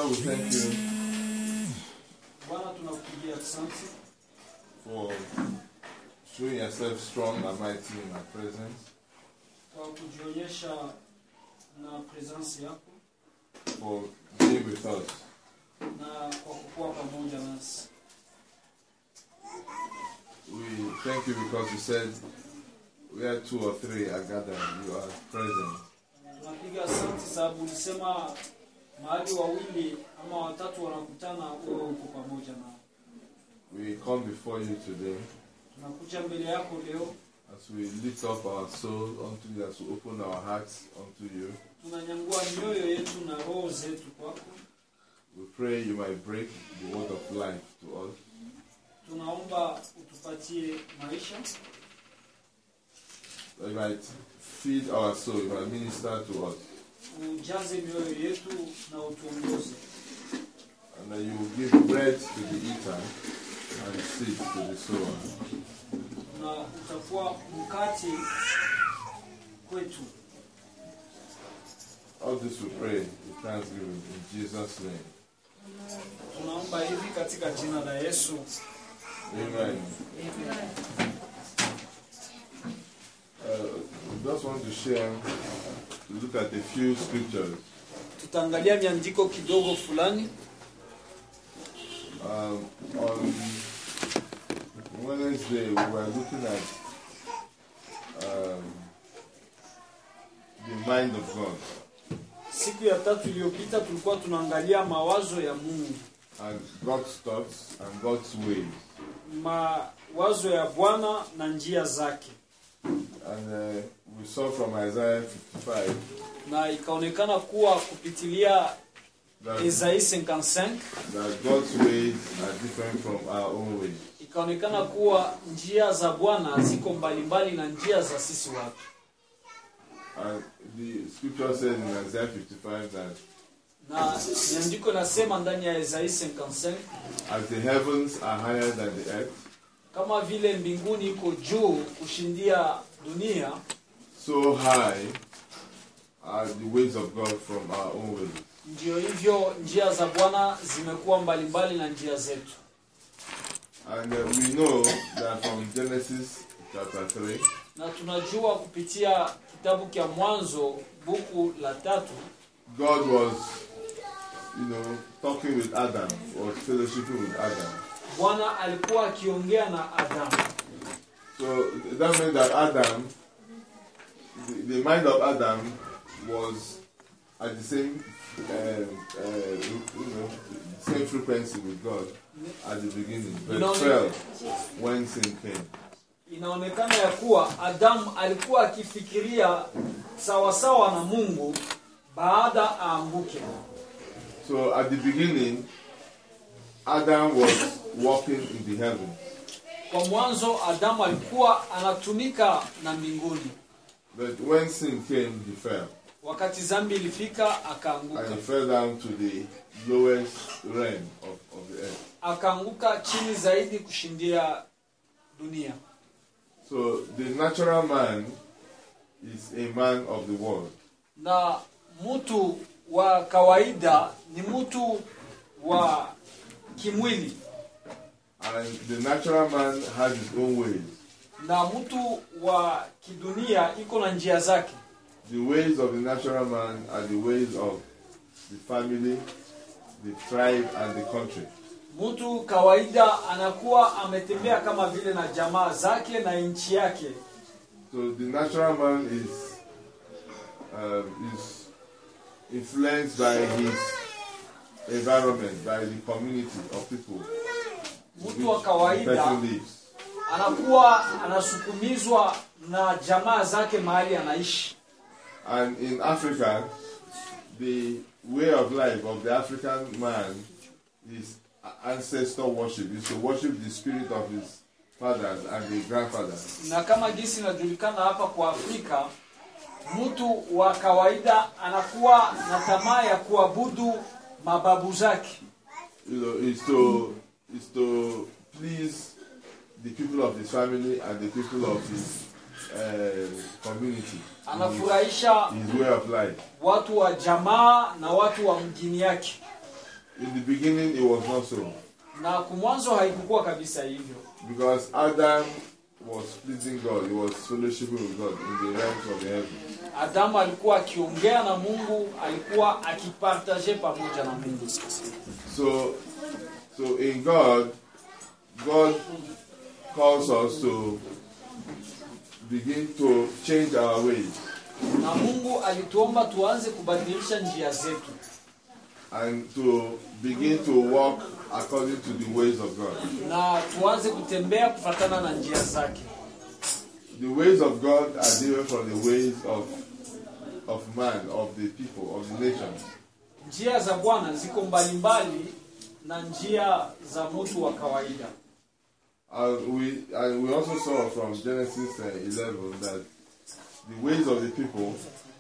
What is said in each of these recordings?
we thank you Bwana, tunakupigia asante for showing yourself strong and mighty in our presence, kwa kujionyesha na presence yako for being with us. na kwa kukuwa pamoja nasi. We thank you because you said where two or three are gathered, you are present. Tunapiga asante sababu ulisema mahali wawili ama watatu wanakutana, wewe uko pamoja nao. We come before you today Tunakuja mbele yako leo, as we lift up our soul unto you, as we open our hearts unto you. tunanyangua mioyo yetu na roho zetu kwako. We pray you might break the word of life to us. Tunaomba utupatie maisha, That you might feed our soul, you might minister to us. ujaze mioyo yetu na utuongoze, And that you will give bread to the eater and seed to the sower. na utakuwa mkate kwetu. All this we pray with thanksgiving in Jesus' name. Tunaomba hivi katika jina la Yesu. Amen. Uh, we just want to share, look at a few scriptures. Tutaangalia miandiko kidogo fulani. Um, on Wednesday, we were looking at um, the mind of God Siku ya tatu iliyopita tulikuwa tunaangalia mawazo ya Mungu, and God's thoughts and God's ways. mawazo ya Bwana na njia zake, And uh, we saw from Isaiah 55 na ikaonekana kuwa kupitilia that, Isai 55 that God's ways are different from our own ways. ikaonekana kuwa njia za Bwana ziko mbalimbali na njia za sisi watu, And the scripture says in Isaiah 55 that na miandiko inasema ndani ya Isai 55 as the heavens are higher than the earth, kama vile mbinguni iko juu kushindia dunia, so high are the ways of God from our own ways. ndio hivyo njia za Bwana zimekuwa mbalimbali na njia zetu. And uh, we know that from Genesis chapter 3 na tunajua kupitia kitabu cha Mwanzo buku la tatu, God was, you know, talking with Adam, was fellowshipping with Adam. Bwana alikuwa akiongea na Adamu. So that means that Adam, the, the mind of Adam was at the same, uh, uh, you know, same frequency with God at the beginning, but You know- fell when sin came. Inaonekana ya kuwa Adamu alikuwa akifikiria sawasawa na Mungu baada aanguke. So at the beginning, Adam was walking in the heavens, Kwa mwanzo Adamu alikuwa anatumika na mbinguni, but when sin came, he fell, wakati zambi ilifika and akaanguka, he fell down to the lowest realm of, of the earth. akaanguka chini zaidi kushindia dunia. So the natural man is a man of the world. na mtu wa kawaida ni mtu wa kimwili And the natural man has his own ways. na mtu wa kidunia iko na njia zake The ways of the natural man are the ways of the family, the tribe, and the country. mtu kawaida anakuwa ametembea kama vile na jamaa zake na nchi yake So the natural man is um, is influenced by his environment, by the community of people in mtu wa which the kawaida person lives. anakuwa anasukumizwa na jamaa zake mahali anaishi And in Africa, the way of life of the African man is ancestor worship, is to worship the spirit of his fathers and the grandfathers. na kama jinsi inajulikana hapa kwa Afrika, mtu wa kawaida anakuwa na tamaa ya kuabudu mababu zake, You know, is to is to please the people of his family and the people of his uh, community, anafurahisha his way of life. watu wa jamaa na watu wa mjini yake. in the beginning it was not so. na kumwanzo haikukuwa kabisa hivyo Because Adam was pleasing God, he was fellowshipping with God in the realms of the heavens. adamu alikuwa akiongea na mungu alikuwa akipartaje pamoja na mungu So, so in God, God calls us to begin to change our ways na mungu alituomba tuanze kubadilisha njia zetu and to begin to walk according to the ways of God. na tuanze kutembea kufatana na njia zake The ways of God are different from the ways of of man, of the people, of the nations. njia za bwana ziko mbalimbali na njia za mtu wa kawaida And we and we also saw from Genesis uh, 11 that the ways of the people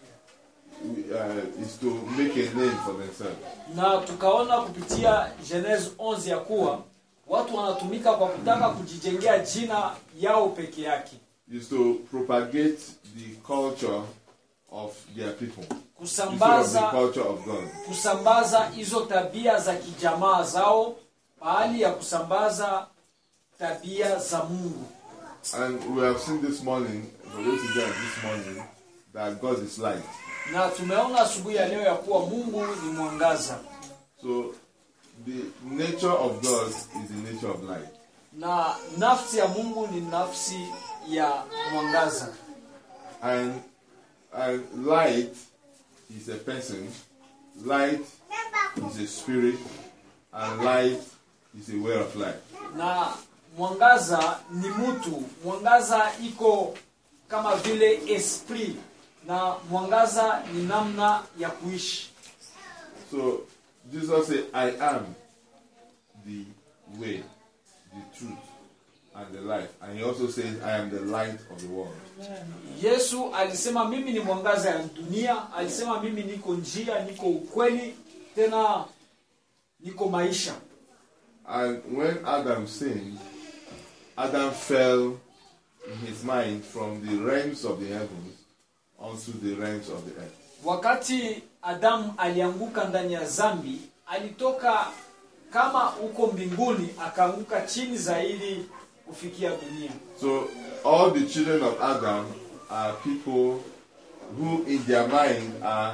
uh, is to make a name for themselves. na tukaona kupitia Genese 11 ya kuwa watu wanatumika kwa kutaka kujijengea jina yao peke yake Is to propagate the culture of their people instead of the kusambaza culture of God. kusambaza hizo tabia za kijamaa zao pahali ya kusambaza tabia za Mungu And we have seen this morning, for those who joined this morning, that God is light. na tumeona asubuhi ya leo ya kuwa Mungu ni mwangaza So the nature of God is the nature of light. na nafsi ya Mungu ni nafsi ya mwangaza And and light is a person, light is a spirit, and light is a way of life. na mwangaza ni mtu mwangaza iko kama vile esprit na mwangaza ni namna ya kuishi So Jesus said, I am the way, the truth, and the life. And he also says, I am the light of the world. yesu alisema mimi ni mwangaza ya dunia alisema mimi niko njia niko ukweli tena niko maisha And when Adam sinned, Adam fell in his mind from the realms of the heavens onto the realms of the earth. wakati adamu alianguka ndani ya zambi alitoka kama uko mbinguni akaanguka chini zaidi kufikia dunia So all the children of Adam are people who in their mind are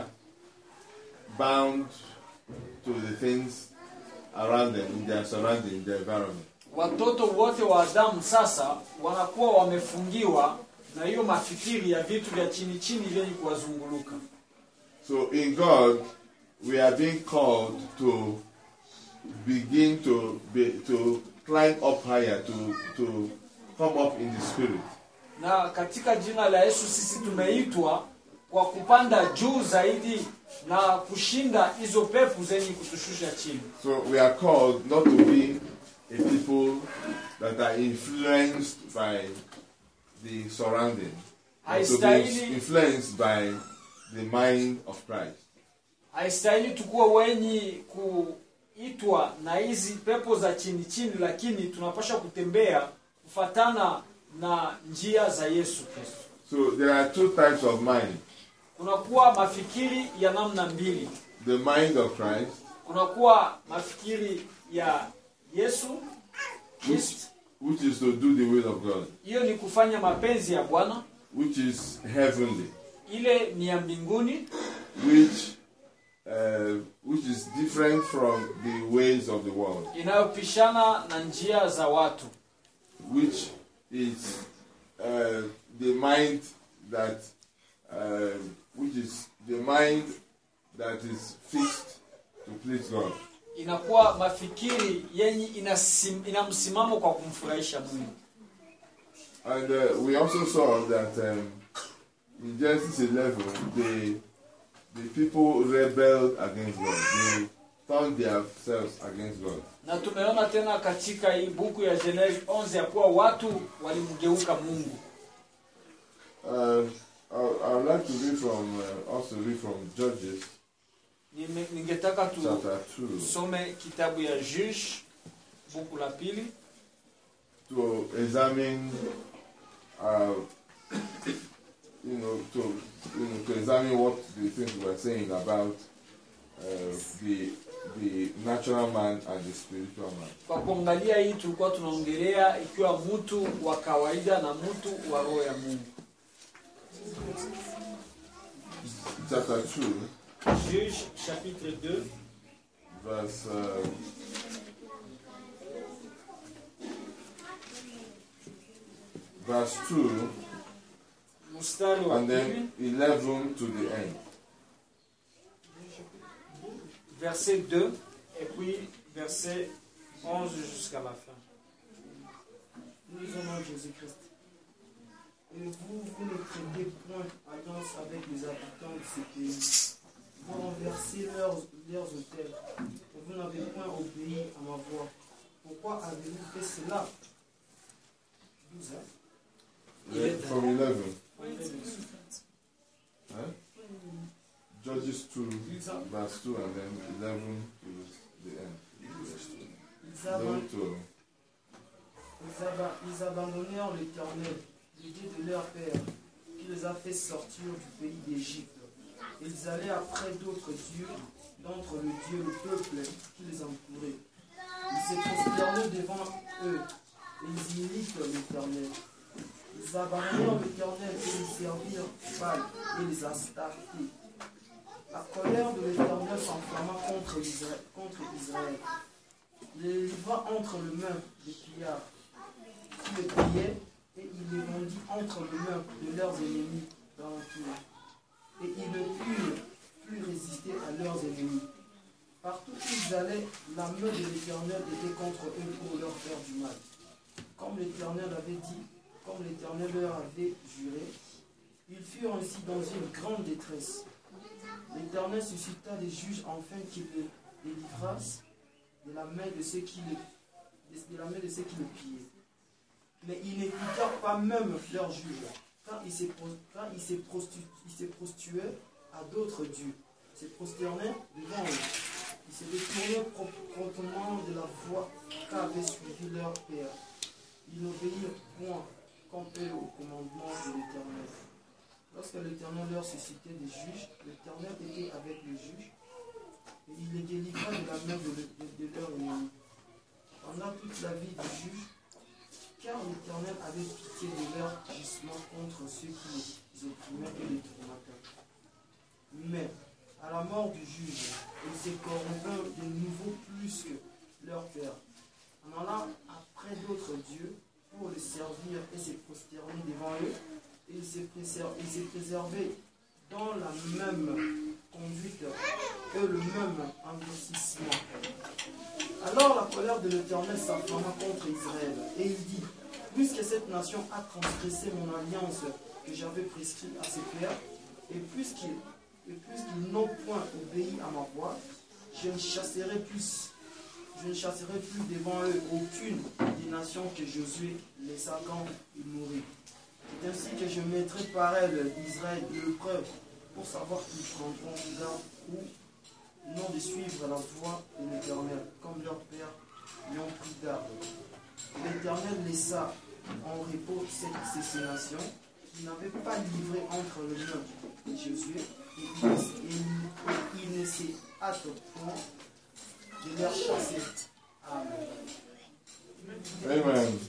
bound to the things around them, in their surrounding, their environment. watoto wote wa adamu sasa wanakuwa wamefungiwa na hiyo mafikiri ya vitu vya chini chini vyenye kuwazunguluka So in God, we are being called to begin to be, to climb up higher, to to come up in the spirit. na katika jina la yesu sisi tumeitwa kwa kupanda juu zaidi na kushinda hizo pepo zenye kutushusha chini So we are called not to be a people that are influenced by the surrounding, but to be Haistahili- influenced by the mind of Christ. haistahili tukuwe wenye kuitwa na hizi pepo za chini chini lakini tunapasha kutembea kufatana na njia za yesu kristo So there are two types of mind: kunakuwa mafikiri ya namna mbili the mind of Christ, kunakuwa mafikiri ya yesu Kristo. which is to do the will of God, hiyo ni kufanya mapenzi ya bwana which is heavenly, ile ni ya mbinguni which uh, which is different from the ways of the world, inayopishana na njia za watu which is uh, the mind that uh, which is the mind that is fixed to please God. inakuwa mafikiri yenye inasim, ina msimamo kwa kumfurahisha mungu And uh, we also saw that um, in Genesis 11, the the people rebelled against God. They turned themselves against God. na tumeona tena katika hii buku ya Genesis 11 ya kuwa watu walimgeuka mungu Uh, I, I would like to read from uh, also read from Judges Nime- ningetaka chapter two tusome kitabu ya Juge buku la pili to examine, uh, you know, to you know to examine what the things we were saying about uh, the the natural man and the spiritual man. kwa kuangalia hii tulikuwa tunaongelea ikiwa mtu wa kawaida na mtu wa roho ya mungu Chapter 2, juge chapitre 2 verse. Uh, verse 2 mstari wa and pili then 11 to the end. verset 2 et puis verset 11 jusqu'à la fin Nous lisons dans Jésus-Christ. Et vous, vous ne craignez point alliance avec les habitants de ce pays. Vous renversez leurs, leurs hôtels. Et vous n'avez point obéi à ma voix. Pourquoi avez-vous fait cela 12 hein? Le- From 11. Ils Huh? Judges 2, verse 2, and then 11 to the end. Verse 2. aban- 11 to ils aba- ils abandonnèrent l'Éternel, le Dieu de leur père, qui les a fait sortir du pays d'Égypte. Ils allaient après d'autres dieux, d'entre le Dieu, le peuple qui les entourait. Ils se prosternaient devant eux, et ils imitent l'Éternel. Ils abandonnèrent l'Éternel et ils servirent Baal et les Astartés. La colère de l'Éternel s'enflamma contre Israël. Contre Israël. Il les livra entre les mains des pillards qui les pillaient, et il les vendit entre les mains de leurs ennemis d'alentour. Et ils ne purent plus résister à leurs ennemis. Partout où ils allaient, la main de l'Éternel était contre eux pour leur faire du mal. Comme l'Éternel avait dit, comme l'Éternel leur avait juré, ils furent ainsi dans une grande détresse. L'Éternel suscita des juges afin qu'ils les délivrassent de la main de ceux qui le, de la main de ceux qui le pillaient. Mais ils n'écoutèrent pas même leurs juges, car ils se, pro- car ils se prostu- ils se prostituaient à d'autres dieux, se prosternaient devant eux. Ils se détournaient pro- promptement de la voie qu'avait suivi leur père. Ils n'obéirent point comme eux au commandement de l'Éternel. Lorsque l'Éternel leur suscitait des juges, l'Éternel était avec les juges et il les délivra de la main de, de, de leur ennemi. Pendant toute la vie du juge, car l'Éternel avait pitié de leur gisement contre ceux qui les opprimaient et les tourmentaient. Mais, à la mort du juge, ils se corrompirent de nouveau plus que leur père, en allant après d'autres dieux pour les servir et se prosterner devant eux, et ils se préser- ils se préservaient dans la même conduite que le même endurcissement. Alors la colère de l'Éternel s'enflamma contre Israël, et il dit, puisque cette nation a transgressé mon alliance que j'avais prescrite à ses pères, et puisqu'ils et puisqu'ils n'ont point obéi à ma voix, je ne chasserai plus, je ne chasserai plus devant eux aucune des nations que Josué laissa quand il mourut. C'est ainsi que je mettrai par elles Israël de l'épreuve pour savoir qu'ils prendront garde ou non de suivre la voie de l'Éternel, comme leurs pères lui ont pris garde. L'Éternel laissa en repos cette, ces nations qui n'avaient pas livré entre les mains de Josué, et il, et il- et il ne s'est hâte point de leur chasser. Amen. Amen.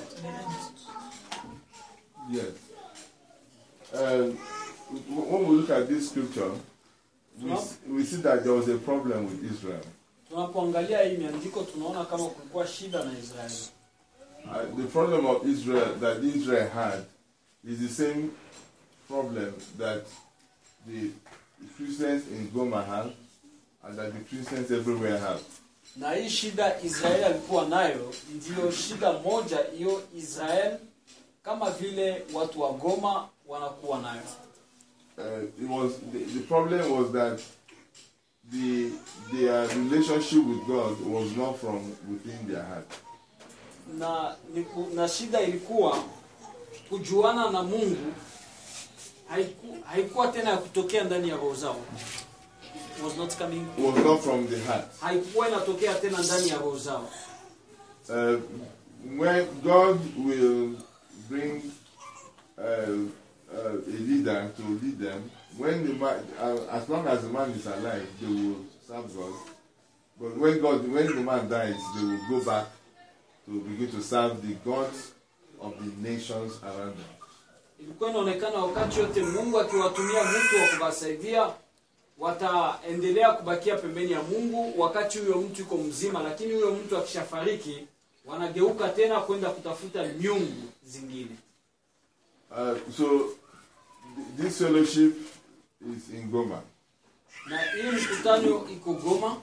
Yes. Um, w- when we look at this scripture, we, s- we see that there was a problem with Israel. tunapoangalia hii miandiko tunaona kama kulikuwa shida na israeli Uh, the problem of Israel that Israel had is the same problem that the Christians in Goma have and that the Christians everywhere have. na hii shida israeli alikuwa nayo ndiyo shida moja hiyo israeli kama vile watu wa goma wanakuwa nayo Uh, it was the, the problem was that the their relationship with God was not from within their heart. na, ni ku- na shida ilikuwa kujuana na mungu haiku, haikuwa tena ya kutokea ndani ya roho zao was not coming It was not from the heart. haikuwa inatokea tena ndani ya roho zao Uh, when God will bring uh, uh, a leader to lead them, when the man, uh, as long as the man is alive, they will serve God. But when God, when the man dies, they will go back to begin to serve the gods of the nations around them. ilikuwa inaonekana wakati yote mungu akiwatumia mtu wa kuwasaidia wataendelea kubakia pembeni ya mungu wakati huyo mtu yuko mzima lakini huyo mtu akishafariki wanageuka tena kwenda kutafuta miungu zingine Uh, so th- this fellowship is in Goma, na hii mkutano iko goma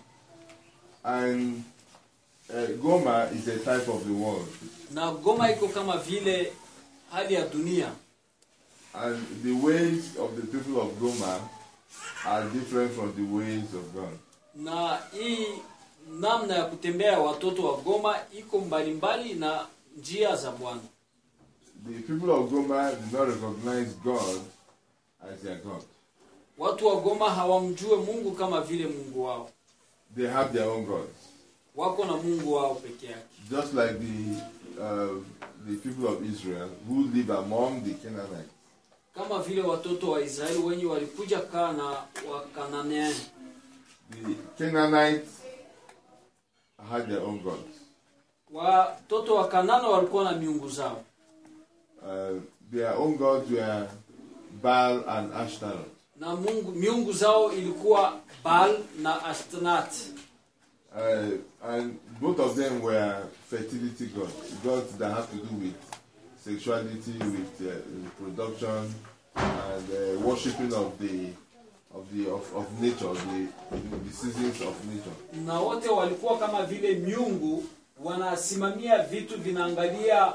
and uh, Goma is a type of the world, na goma iko kama vile hali ya dunia and the ways of the people of Goma are different from the ways of God. na hii namna ya kutembea ya watoto wa goma iko mbalimbali na njia za bwana The people of Goma do not recognize God as their God. watu wa goma hawamjue mungu kama vile mungu wao They have their own gods, wako na mungu wao peke yake just like the uh, the people of Israel who live among the Canaanites. kama vile watoto wa israeli wenye walikuja kaa na wakananeani The Canaanites had their own gods. watoto wa kanana walikuwa na miungu zao Uh, their own gods were Baal and Ashtaroth. na mungu miungu zao ilikuwa baal na ashtanat Uh, and both of them were fertility gods, gods that have to do with sexuality, with uh, reproduction, and uh, worshipping of the of the of, of nature, the the seasons of nature. na wote walikuwa kama vile miungu wanasimamia vitu vinaangalia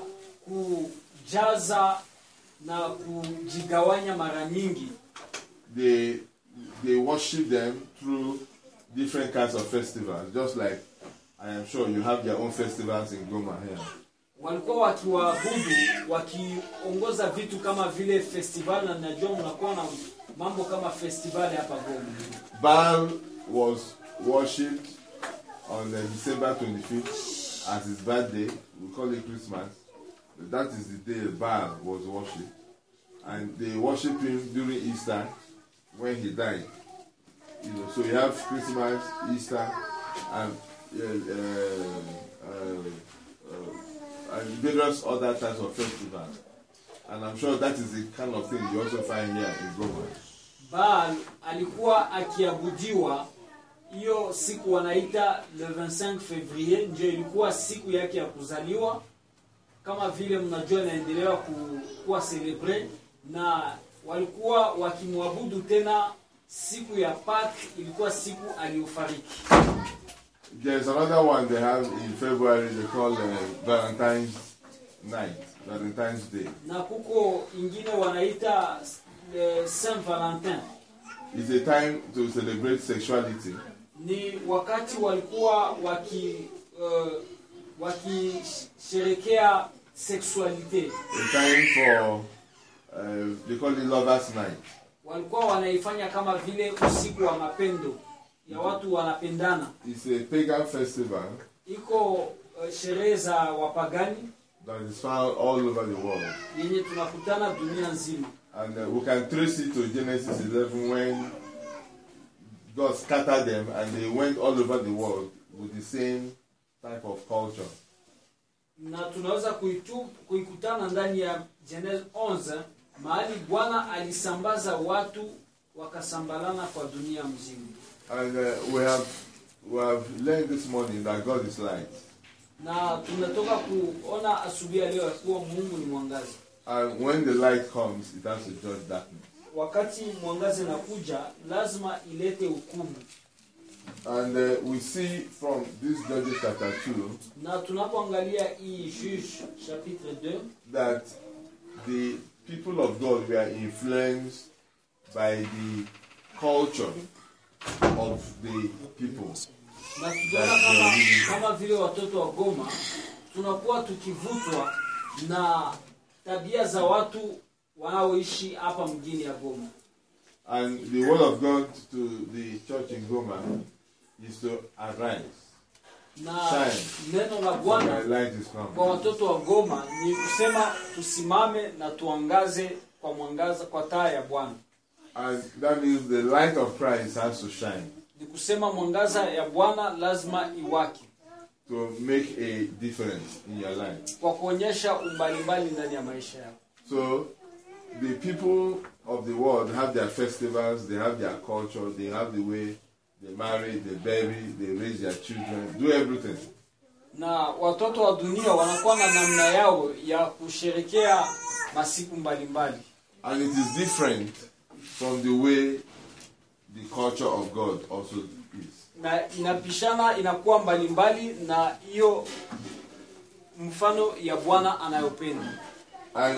kujaza na kujigawanya mara nyingi They they worship them through different kinds of festivals, just like I am sure you have your own festivals in Goma here. walikuwa wakiwaabudu wakiongoza vitu kama vile festival na najua mnakuwa na mambo kama festival hapa goma Baal was worshipped on uh, December 25th as his birthday. We call it Christmas. But that is the day Baal was worshipped. And they worship him during Easter when he died. You know, so you have Christmas, Easter, and uh, uh, uh, uh, and various other types of festivals. And I'm sure that is the kind of thing you also find here in Goma. baal alikuwa akiabudiwa hiyo siku wanaita le 25 fevrier ndio ilikuwa siku yake ya kuzaliwa kama vile mnajua inaendelewa ku- kuwa celebre na walikuwa wakimwabudu tena siku ya pak ilikuwa siku aliyofariki There's another one they have in February they call uh, Valentine's Night, Valentine's Day. na kuko ingine wanaita eh, saint valentin It's a time to celebrate sexuality ni wakati walikuwa waki uh, wakisherekea sexualite a time for uh, they call it lovers night walikuwa wanaifanya kama vile usiku wa mapendo ya watu wanapendana it's a pagan festival iko uh, sherehe za wapagani that is found all over the world yenye tunakutana dunia nzima and uh, we can trace it to genesis 11 when god scattered them and they went all over the world with the same type of culture na tunaweza kuitu, kuikutana ndani ya Genesis 11 mahali bwana alisambaza watu wakasambalana kwa dunia mzima and uh, we have we have learned this morning that god is light na tunatoka kuona asubuhi ya leo ya kuwa mungu ni mwangazi And when the light comes, it has to judge darkness. wakati mwangazi nakuja lazima ilete hukumu And uh, we see from this Judges chapter 2 na tunapoangalia hii juge chapitre 2 that the people of God were influenced by the culture of the people. na tunaona kama, kama vile watoto wa goma tunakuwa tukivutwa na tabia za watu wanaoishi hapa mjini ya goma And the word of God to the church in Goma is to arise. na Shine. neno la For bwana my light is kwa come. watoto wa goma ni kusema tusimame na tuangaze kwa mwangaza kwa taa ya bwana And that means the light of Christ has to shine. ni ni kusema mwangaza ya bwana lazima iwake to make a difference in your life. kwa kuonyesha umbalimbali ndani ya maisha yako So the people of the world have their festivals, they have their culture, they have the way they marry, they bury, they raise their children, do everything. na watoto wa dunia wanakuwa na namna yao ya kusherekea masiku mbalimbali And it is different from the way the culture of God also is. na inapishana inakuwa mbalimbali na hiyo mfano ya bwana anayopenda And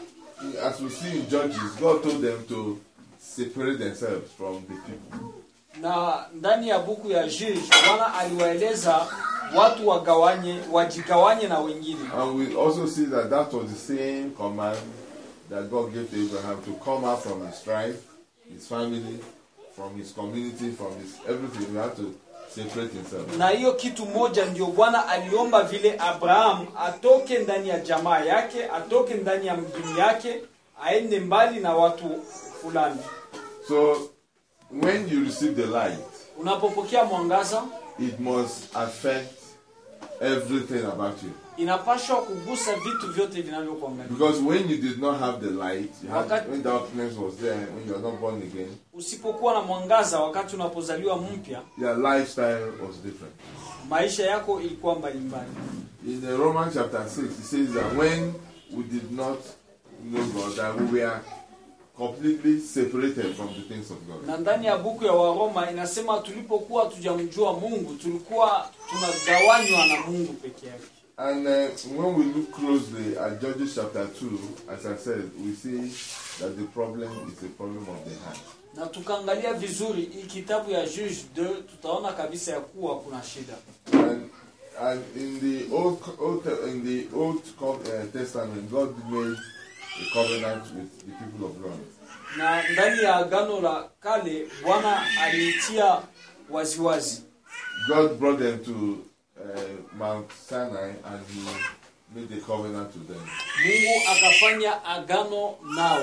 as we see in Judges, God told them to separate themselves from the people. na ndani ya buku ya Juge bwana aliwaeleza watu wagawanye wajigawanye na wengine And we also see that that was the same command that God gave to Abraham to come out from his tribe, his family, from his community, from his everything. He had to separate himself. na hiyo kitu moja ndio bwana aliomba vile abraham atoke ndani ya jamaa yake atoke ndani ya mjini yake aende mbali na watu fulani So when you receive the light, unapopokea mwangaza it must affect everything about you. inapashwa kugusa vitu vyote vinavyokuangalia Because when you did not have the light, you had, Wakati- when darkness was there, when you are not born again, usipokuwa na mwangaza wakati unapozaliwa mpya your lifestyle was different. maisha yako ilikuwa mbalimbali In the Romans chapter 6, it says that when we did not know God, that we were completely separated from the things of God. na ndani ya buku ya waroma inasema tulipokuwa tujamjua mungu tulikuwa tunagawanywa na mungu peke yake And uh, when we look closely at Judges chapter 2, as I said, we see that the problem is a problem of the heart. na tukaangalia vizuri hii kitabu ya juge 2 tutaona kabisa ya kuwa kuna shida And, and in the old, old in the old Co- uh, testament, God made a covenant with the people of God. na ndani ya agano la kale bwana aliitia waziwazi God brought them to uh, Mount Sinai and He made a covenant to them. mungu akafanya agano nao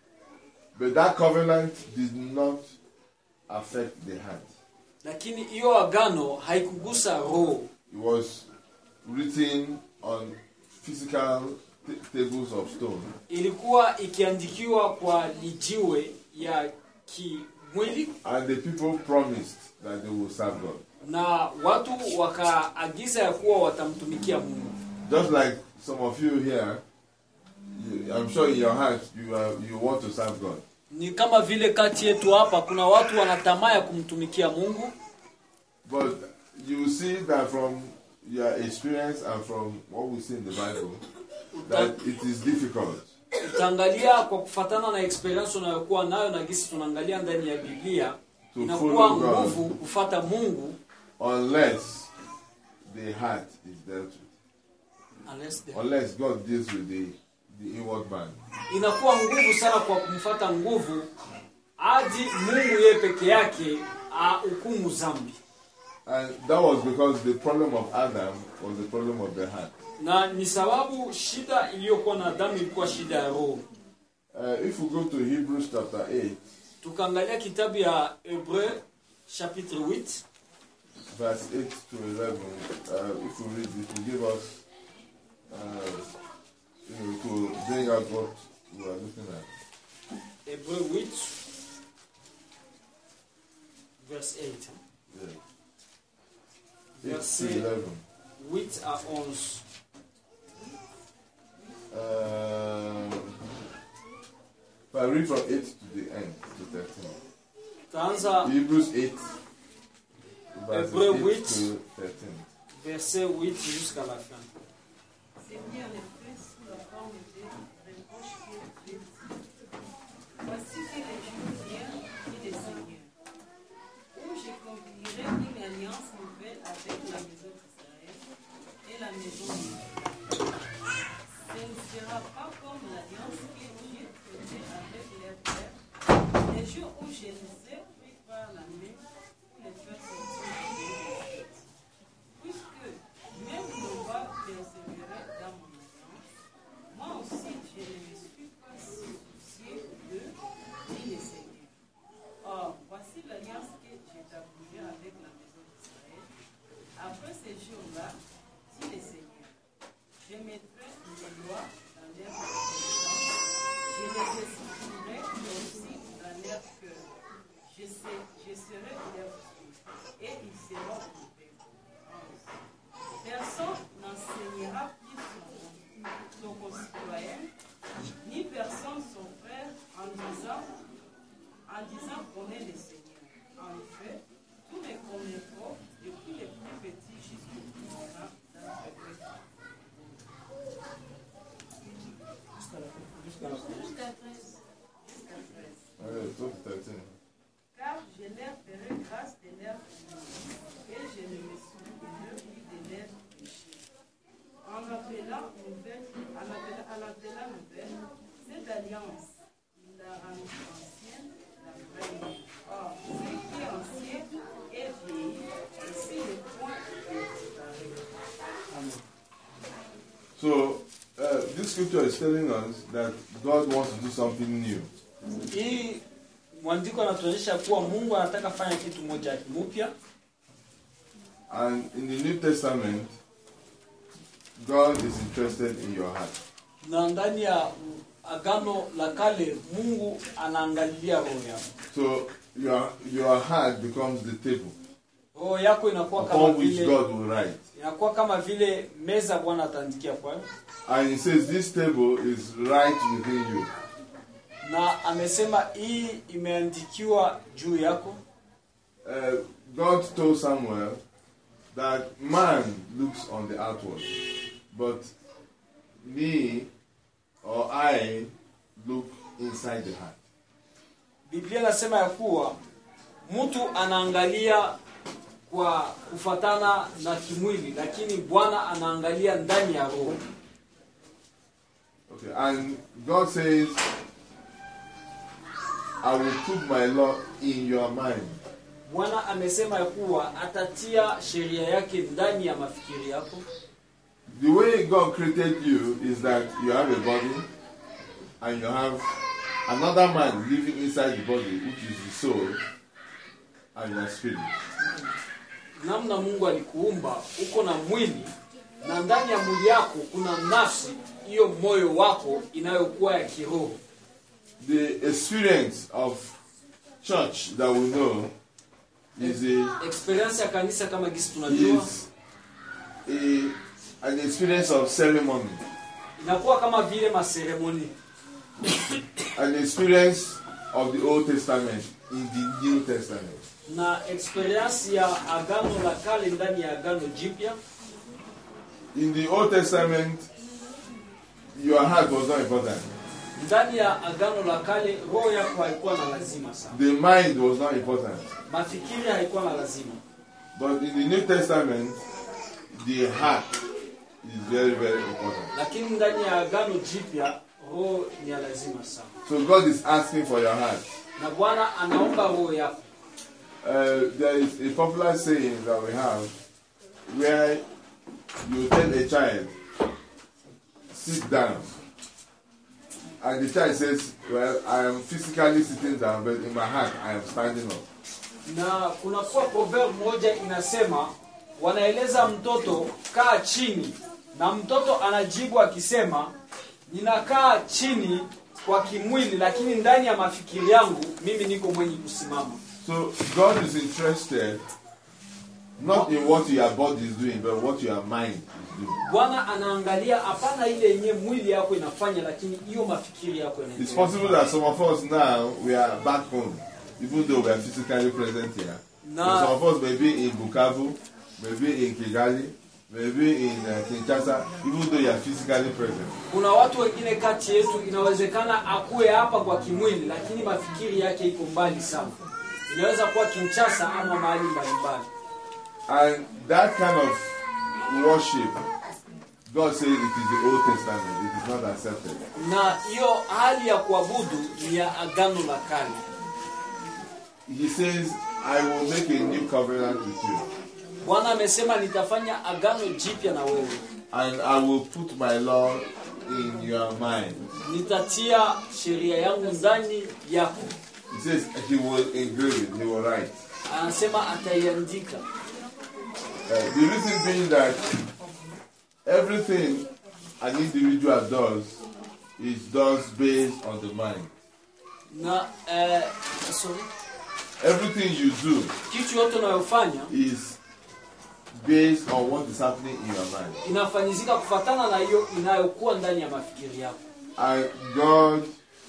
But that covenant did not affect the heart. lakini hiyo agano haikugusa roho It was written on physical t- tables of stone. ilikuwa ikiandikiwa kwa lijiwe ya kimwili And the people promised that they will serve God. na watu wakaagiza ya kuwa watamtumikia mungu Just like some of you here, you, I'm sure in your heart you, are, you want to serve God. ni kama vile kati yetu hapa kuna watu wana tamaa ya kumtumikia mungu But you see that from your experience and from what we see in the Bible, that it is difficult. utaangalia kwa kufatana na experience unayokuwa nayo na gisi tunaangalia ndani ya biblia To inakuwa follow God. nguvu kufata mungu unless the heart is dealt with. unless the- Unless God deals with the, the inward man. inakuwa nguvu sana kwa kumfata nguvu hadi mungu yeye peke yake ahukumu zambi And that was because the problem of Adam was the problem of the heart. na ni sababu shida iliyokuwa na adamu ilikuwa shida ya roho Uh, if we go to Hebrews chapter 8, tukaangalia kitabu ya hebreu chapitre 8 verse 8 to 11, uh, if we read it, will give us, uh, you know, to bring out what we are looking at. hebreu 8 verse 8 hein. Yeah. 8 Verset- to 11. 8 à 11 Um, if I read from 8 to the end, to 13. taanza Hebrews 8, verses Hébreux 8 8. to 13. verset 8 jusqu'à la fin Seigneur les fait sous la forme des reproches qui est fait. Voici que les jours viennent, dit le Seigneur, où je conclurai une alliance nouvelle avec la maison d'Israël et la maison de Juda. Ce ne sera pas comme l'alliance que j'ai faite avec les pères, les jours où je les ai pris par la main pour les faire sortir de l'Égypte. Puisque même le roi persévérait dans mon alliance, moi aussi je ne me suis pas soucié d'eux, dit le Seigneur. Or, voici l'alliance que j'établirai lois dans leur intelligence. Je les exprimerai aussi dans leur cœur. Je, sais, je serai leur Dieu et ils seront mon peuple. 11. Personne n'enseignera plus son, son concitoyen, ni personne son frère en disant, en disant connaît le Seigneur. En effet, tous me connaîtront, depuis les plus petits jusqu'aux plus grands d'entre eux. Jusqu'à la fin. Jusqu'à 13. Ouais, toi, c'est 13. Car je leur ferai grâce de leurs iniquités, et je ne me souviendrai plus de leurs péchés. En appelant nouvelle, en appelant, en appelant nouvelle, cette alliance, il l'a rendue ancienne, la vraie. Or, ce qui est ancien est vieilli, et si le point est disparu. Amen. So, uh, this scripture is telling us that God wants to do something new. hii mwandiko anatuonyesha kuwa mungu anataka fanya kitu moja mpya And in the New Testament, God is interested in your heart. na ndani ya agano la kale mungu anaangalilia roho yako So, your, your heart becomes the table roho yako inakuwa kama upon which vile God will write. inakuwa kama vile meza bwana ataandikia kwayo And He says, This table is right within you. na amesema hii imeandikiwa juu yako Uh, God told Samuel that man looks on the outward, but me or I look inside the heart. biblia inasema ya kuwa mtu anaangalia kwa kufatana na kimwili lakini bwana anaangalia ndani ya roho Okay, and God says, I will put my law in your mind. bwana amesema ya kuwa atatia sheria yake ndani ya mafikiri yako The way God created you is that you have a body and you have another man living inside the body, which is the soul and your spirit. namna mungu alikuumba uko na mwili na ndani ya mwili yako kuna nafsi hiyo moyo wako inayokuwa ya kiroho The experience of church that we know is a experience ya kanisa kama gisi tunajua is a an experience of ceremony, inakuwa kama vile maseremoni an experience of the Old Testament in the New Testament. na experience ya agano la kale ndani ya agano jipya In the Old Testament, your heart was not important. ndani ya agano la kale roho yako haikuwa na lazima sana The mind was not important. mafikiri haikuwa na lazima But in the New Testament, the heart is very, very important. lakini ndani ya agano jipya roho ni ya lazima sana So God is asking for your heart. na bwana anaomba roho yako Uh, there is a popular saying that we have where you tell a child, sit down. And the child says, Well, I am physically sitting down, but in my heart, I am standing up. na kunakuwa proverb moja inasema wanaeleza mtoto kaa chini na mtoto anajibu akisema ninakaa chini kwa kimwili lakini ndani ya mafikiri yangu mimi niko mwenye kusimama So God is interested not in what your body is doing, but what your mind is doing. bwana anaangalia hapana ile yenye mwili yako inafanya lakini hiyo mafikiri yako It's inaendelea. possible that some of us now we are back home, even though we are physically present here. No. So some of us may be in Bukavu, maybe in Kigali, maybe in uh, Kinshasa, even though you are physically present. kuna watu wengine kati yetu inawezekana akuwe hapa kwa kimwili lakini mafikiri yake iko mbali sana inaweza kuwa kinchasa ama mahali mbalimbali And that kind of worship, God says it is the Old Testament. It is not accepted. na hiyo hali ya kuabudu ni ya agano la kale He says, I will make a new covenant with you, bwana amesema nitafanya agano jipya na wewe and I will put my law in your mind. nitatia sheria yangu ndani yako He says he will engrave it, he will write. anasema ataiandika Uh, the reason being that everything an individual does is does based on the mind. na eh, sorry. Everything you do kitu yote unayofanya is based on what is happening in your mind. inafanyizika kufatana na hiyo inayokuwa ndani ya mafikiri yako And God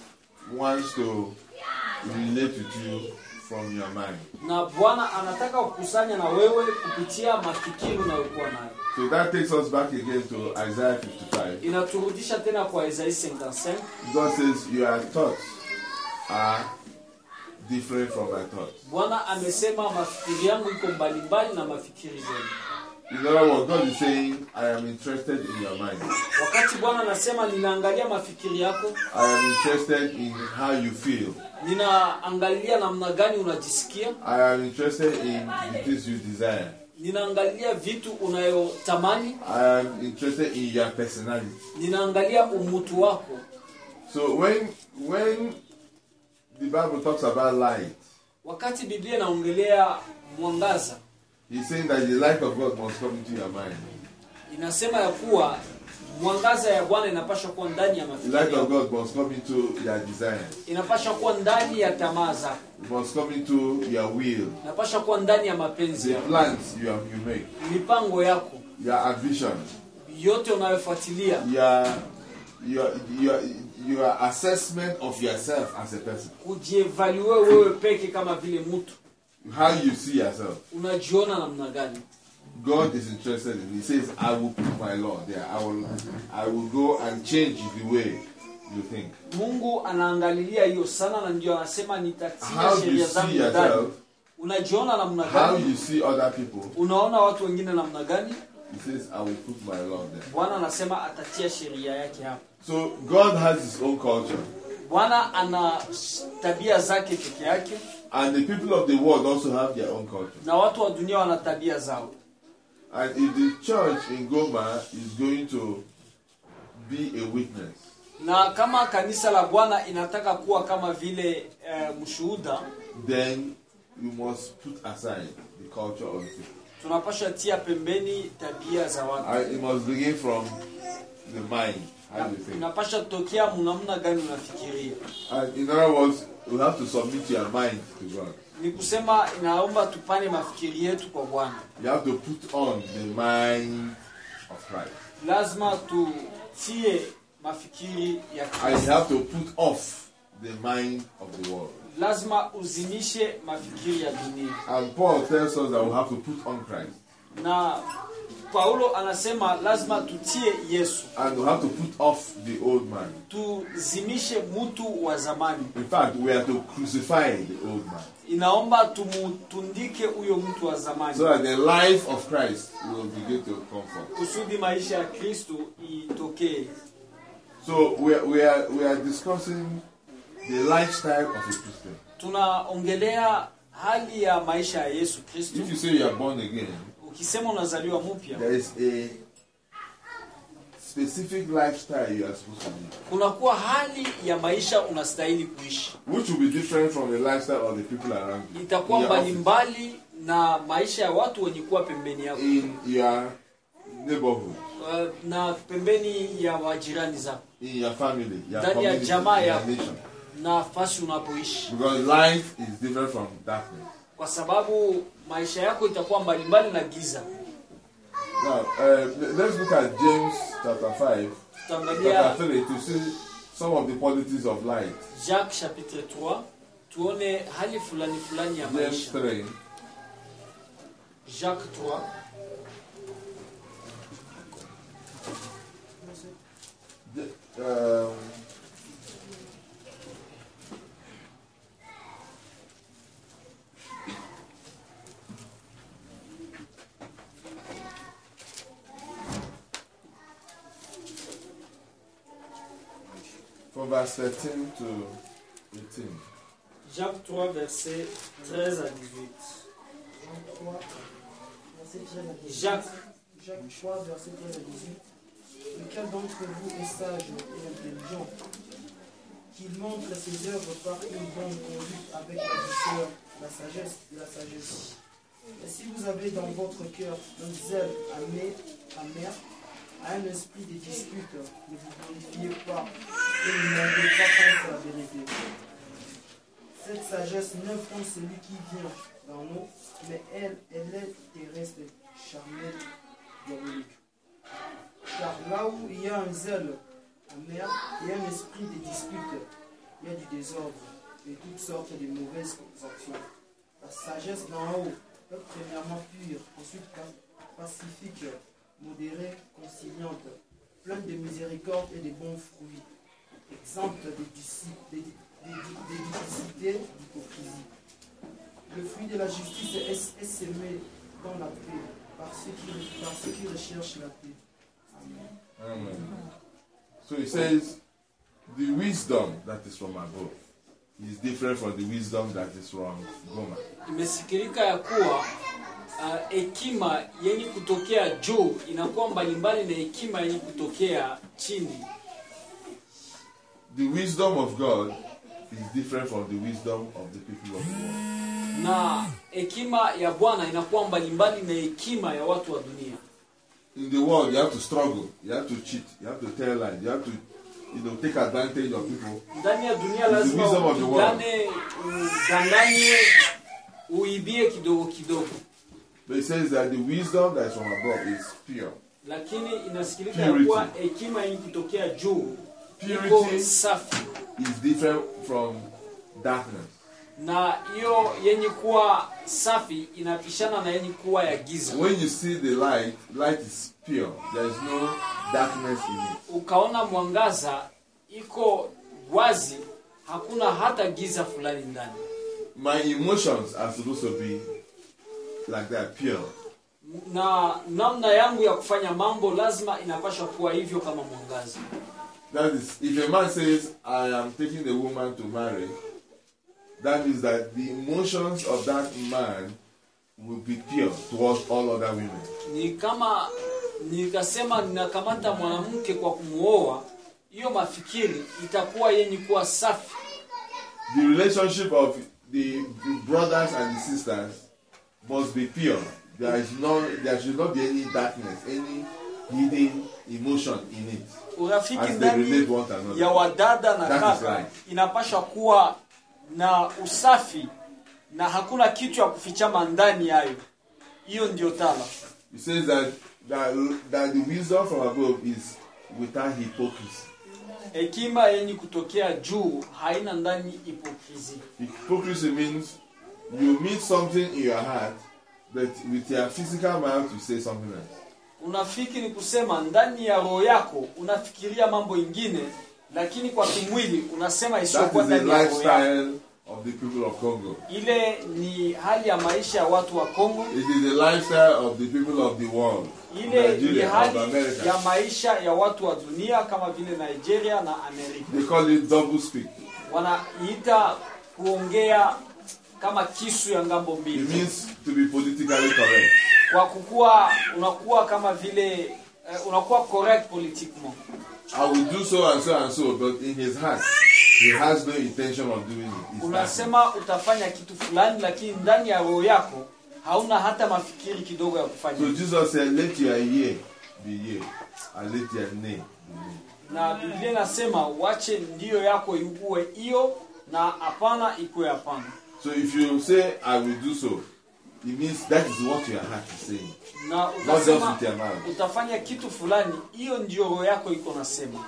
wants to relate with you from your mind. na bwana anataka kukusanya na wewe kupitia mafikiri unayokuwa nayo So that takes us back again to Isaiah 55. inaturudisha tena kwa Isai 55 God says, Your thoughts are different from my thoughts. bwana amesema mafikiri yangu iko mbalimbali na mafikiri zenu In other words, God is saying, I am interested in your mind. wakati bwana anasema ninaangalia mafikiri yako I am interested in how you feel. ninaangalia namna gani unajisikia I am interested in the things you desire. ninaangalia vitu unayotamani I am interested in your personality. ninaangalia umutu wako So when when the Bible talks about light, wakati biblia inaongelea mwangaza he's saying that the light of God must come into your mind. inasema ya kuwa mwangaza ya bwana inapasha kuwa ndani ya The mafikiri light of yako. God must come into your desires. inapasha kuwa ndani ya tamaa zako It must come into your will. inapasha kuwa ndani ya mapenzi The yako plans you have, you make, mipango yako your ambition, yote unayofuatilia your your your your assessment of yourself as a person. kujievalue wewe peke kama vile mtu How you see yourself. unajiona namna gani God is interested in. He says, "I will put my law there. I will, I will go and change the way you think." mungu anaangalilia hiyo sana na ndio anasema How nitatia you sheria see zangu yourself, ndani unajiona namna how gani you see other people. unaona watu wengine namna gani He says, "I will put my law there." bwana anasema atatia sheria yake hapo So God has His own culture, bwana ana tabia zake peke yake and the people of the world also have their own culture. na watu wa dunia wana tabia zao And if the church in Goma is going to be a witness, na kama kanisa la bwana inataka kuwa kama vile eh, mshuhuda then we must put aside the culture of the people. tunapasha tia pembeni tabia za watu And it must begin from the mind, how you think. inapasha tokea mnamna gani unafikiria And in other words, you have to submit your mind to God. ni kusema inaomba tupane mafikiri yetu kwa bwana You have to put on the mind of Christ. lazima tutie mafikiri ya And Kristo. you have to put off the mind of the world. lazima uzimishe mafikiri ya dunia And Paul tells us that we have to put on Christ. na paulo anasema lazima tutie yesu And we have to put off the old man. tuzimishe mtu wa zamani In fact, we have to crucify the old man. inaomba tumutundike huyo mtu wa zamani So that the life of Christ will begin to come forth. kusudi maisha ya kristo itokee So we are, we are, we are discussing the lifestyle of a Christian. tunaongelea hali ya maisha ya yesu kristo If you say you are born again, ukisema unazaliwa mpya there is a specific lifestyle you are supposed to live, kunakuwa hali ya maisha unastahili kuishi which will be different from the lifestyle of the people around you. itakuwa in your office, mbalimbali na maisha ya watu wenye kuwa pembeni yako in your neighborhood, uh, na pembeni ya majirani zako in your family, your Ndani ya community, jamaa your yako. nation. na fasi unapoishi Because life is different from darkness. kwa sababu maisha yako itakuwa mbalimbali na giza Now, uh, let's look at James chapter 5, tutaangalia chapter 3 to see some of the qualities of light. jacques chapitre 3 tuone hali fulani fulani ya James maisha 3, jacques 3 um, from verse 13 to 18. jacques 3 verset 13 à 18 3, verset 13 à 18. jacques Jacques 3, verset 13 à 18. Lequel d'entre vous est sage et intelligent Qu'il montre ses œuvres par une bonne conduite avec la douceur, la sagesse et la sagesse. Et si vous avez dans votre cœur un zèle amer, amer à un esprit de dispute, ne vous glorifiez pas et ne montez pas contre la vérité. Cette sagesse ne font celui qui vient dans nous, mais elle, elle est terrestre, charnelle, diabolique. Car là où il y a un zèle amer et un esprit de dispute, il y a du désordre et toutes sortes de mauvaises actions. La sagesse d'en haut est premièrement pure, ensuite pa- pacifique, modérée, conciliante, pleine de miséricorde et de bons fruits, exempte de duci- de- de- de- de duplicité, d'hypocrisie. Le fruit de la justice est, est semé dans la paix par ceux qui, par ceux qui recherchent la paix. Amen. Amen. So he says, the wisdom that is from above is different from the wisdom that is from Goma. imesikilika ya kuwa ah, hekima yenye kutokea juu inakuwa mbalimbali na hekima yenye kutokea chini The wisdom of God is different from the wisdom of the people of the world. na hekima ya bwana inakuwa mbalimbali na hekima ya watu wa dunia In the world, you have to struggle, you have to cheat, you have to tell lies, you have to, you know, take advantage of people. ndani ya dunia the lazima wisdom of the world. upigane udanganye uibie kidogo kidogo But he says that the wisdom that is from above is pure. lakini inasikilika ya Purity. kuwa hekima yenye kutokea juu iko Purity safi is different from darkness. na hiyo yenye kuwa safi inapishana na yenye kuwa ya giza When you see the light, light is pure. There is no darkness in it. ukaona mwangaza iko wazi hakuna hata giza fulani ndani My emotions are supposed to be like that, pure. na namna yangu ya kufanya mambo lazima inapasha kuwa hivyo kama mwangaza That is, if a man says, I am taking a woman to marry, that means that the emotions of that man will be pure towards all other women. ni kama nikasema ninakamata mwanamke kwa kumuoa hiyo mafikiri itakuwa yenye kuwa safi The relationship of the brothers and the sisters must be pure. There is no, there should not be any darkness, any hidden emotion in it. urafiki As they ndani relate one to another. ya wadada na That is kaka right. inapasha kuwa na usafi na hakuna kitu ya kufichama ndani yayo hiyo ndio tala It says that, that that the wisdom from above is without hypocrisy. hekima yenye kutokea juu haina ndani hipokrisi Hypocrisy means you mean something in your heart, but with your physical mouth you say something else. unafiki ni kusema ndani ya roho yako unafikiria mambo ingine lakini kwa kimwili unasema That isiyokuwa is the ndani ya roho yako lifestyle of the people of Congo. ile ni hali ya maisha ya watu wa Kongo It is the lifestyle of the people of the world. ile ni Nigeria, of hali America. ya maisha ya watu wa dunia kama vile Nigeria na Amerika They call it double speak. wanaiita kuongea kama kisu ya ngambo It mbili means to be politically correct. kwa kukuwa unakuwa kama vile eh, unakuwa correct politiquement I will do so and so and so, but in his heart, he has no intention of doing it. It's darkness. unasema utafanya kitu fulani lakini ndani ya roho yako hauna hata mafikiri kidogo ya So kufanya Jesus said, Let your yea be yea, and let your nay be nay. na biblia inasema wache ndiyo yako iugue hiyo na hapana ikuwe hapana So if you say, I will do so, it means that is what your heart is saying. na Not just utasema with your mouth. utafanya kitu fulani hiyo ndio roho yako iko nasema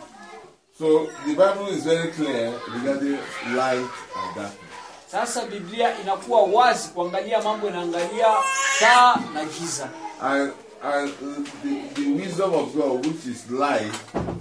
So the Bible is very clear regarding light and darkness. sasa biblia inakuwa wazi kuangalia mambo inaangalia taa na giza And, and the, the wisdom of God, which is light,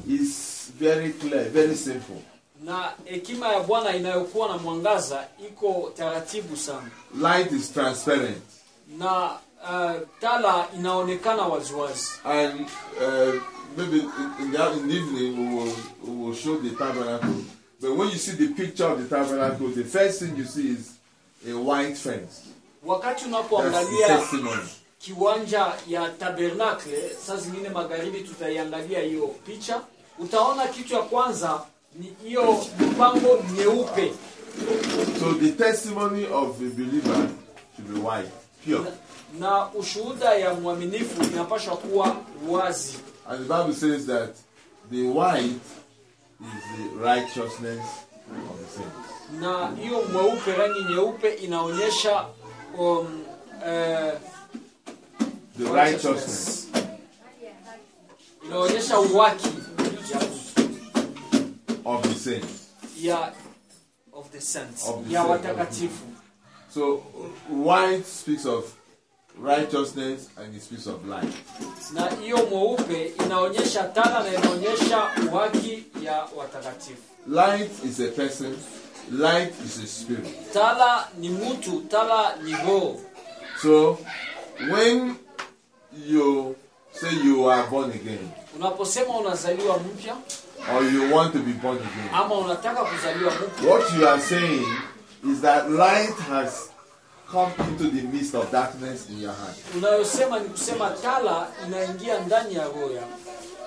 is very clear, very simple. na hekima ya bwana inayokuwa na mwangaza iko taratibu sana Light is transparent. na uh, tala inaonekana waziwazi And uh, maybe in, in, the, in the evening we will, we will show the tabernacle. But when you see the picture of the tabernacle, the first thing you see is a white fence. wakati That's the unapoangalia testimony. kiwanja ya tabernakle saa zingine magharibi tutaiangalia hiyo picha utaona kitu ya kwanza ni hiyo mpango nyeupe So the testimony of a believer should be white, pure. na ushuhuda ya mwaminifu inapaswa kuwa wazi And the Bible says that the white is the righteousness of the saints. na hiyo mweupe rangi nyeupe inaonyesha um, eh, The righteousness inaonyesha uwaki ya, of the saints. ya of the saints Of the ya saints. watakatifu So white speaks of righteousness and it speaks of light. na hiyo mweupe inaonyesha tala na inaonyesha uwaki ya watakatifu Light is a person, light is a spirit. tala ni mtu tala ni roho So when you say you are born again unaposema unazaliwa mpya or you want to be born again, ama unataka kuzaliwa mpya what you are saying is that light has come into the midst of darkness in your heart. unayosema ni kusema tala inaingia ndani ya roho yako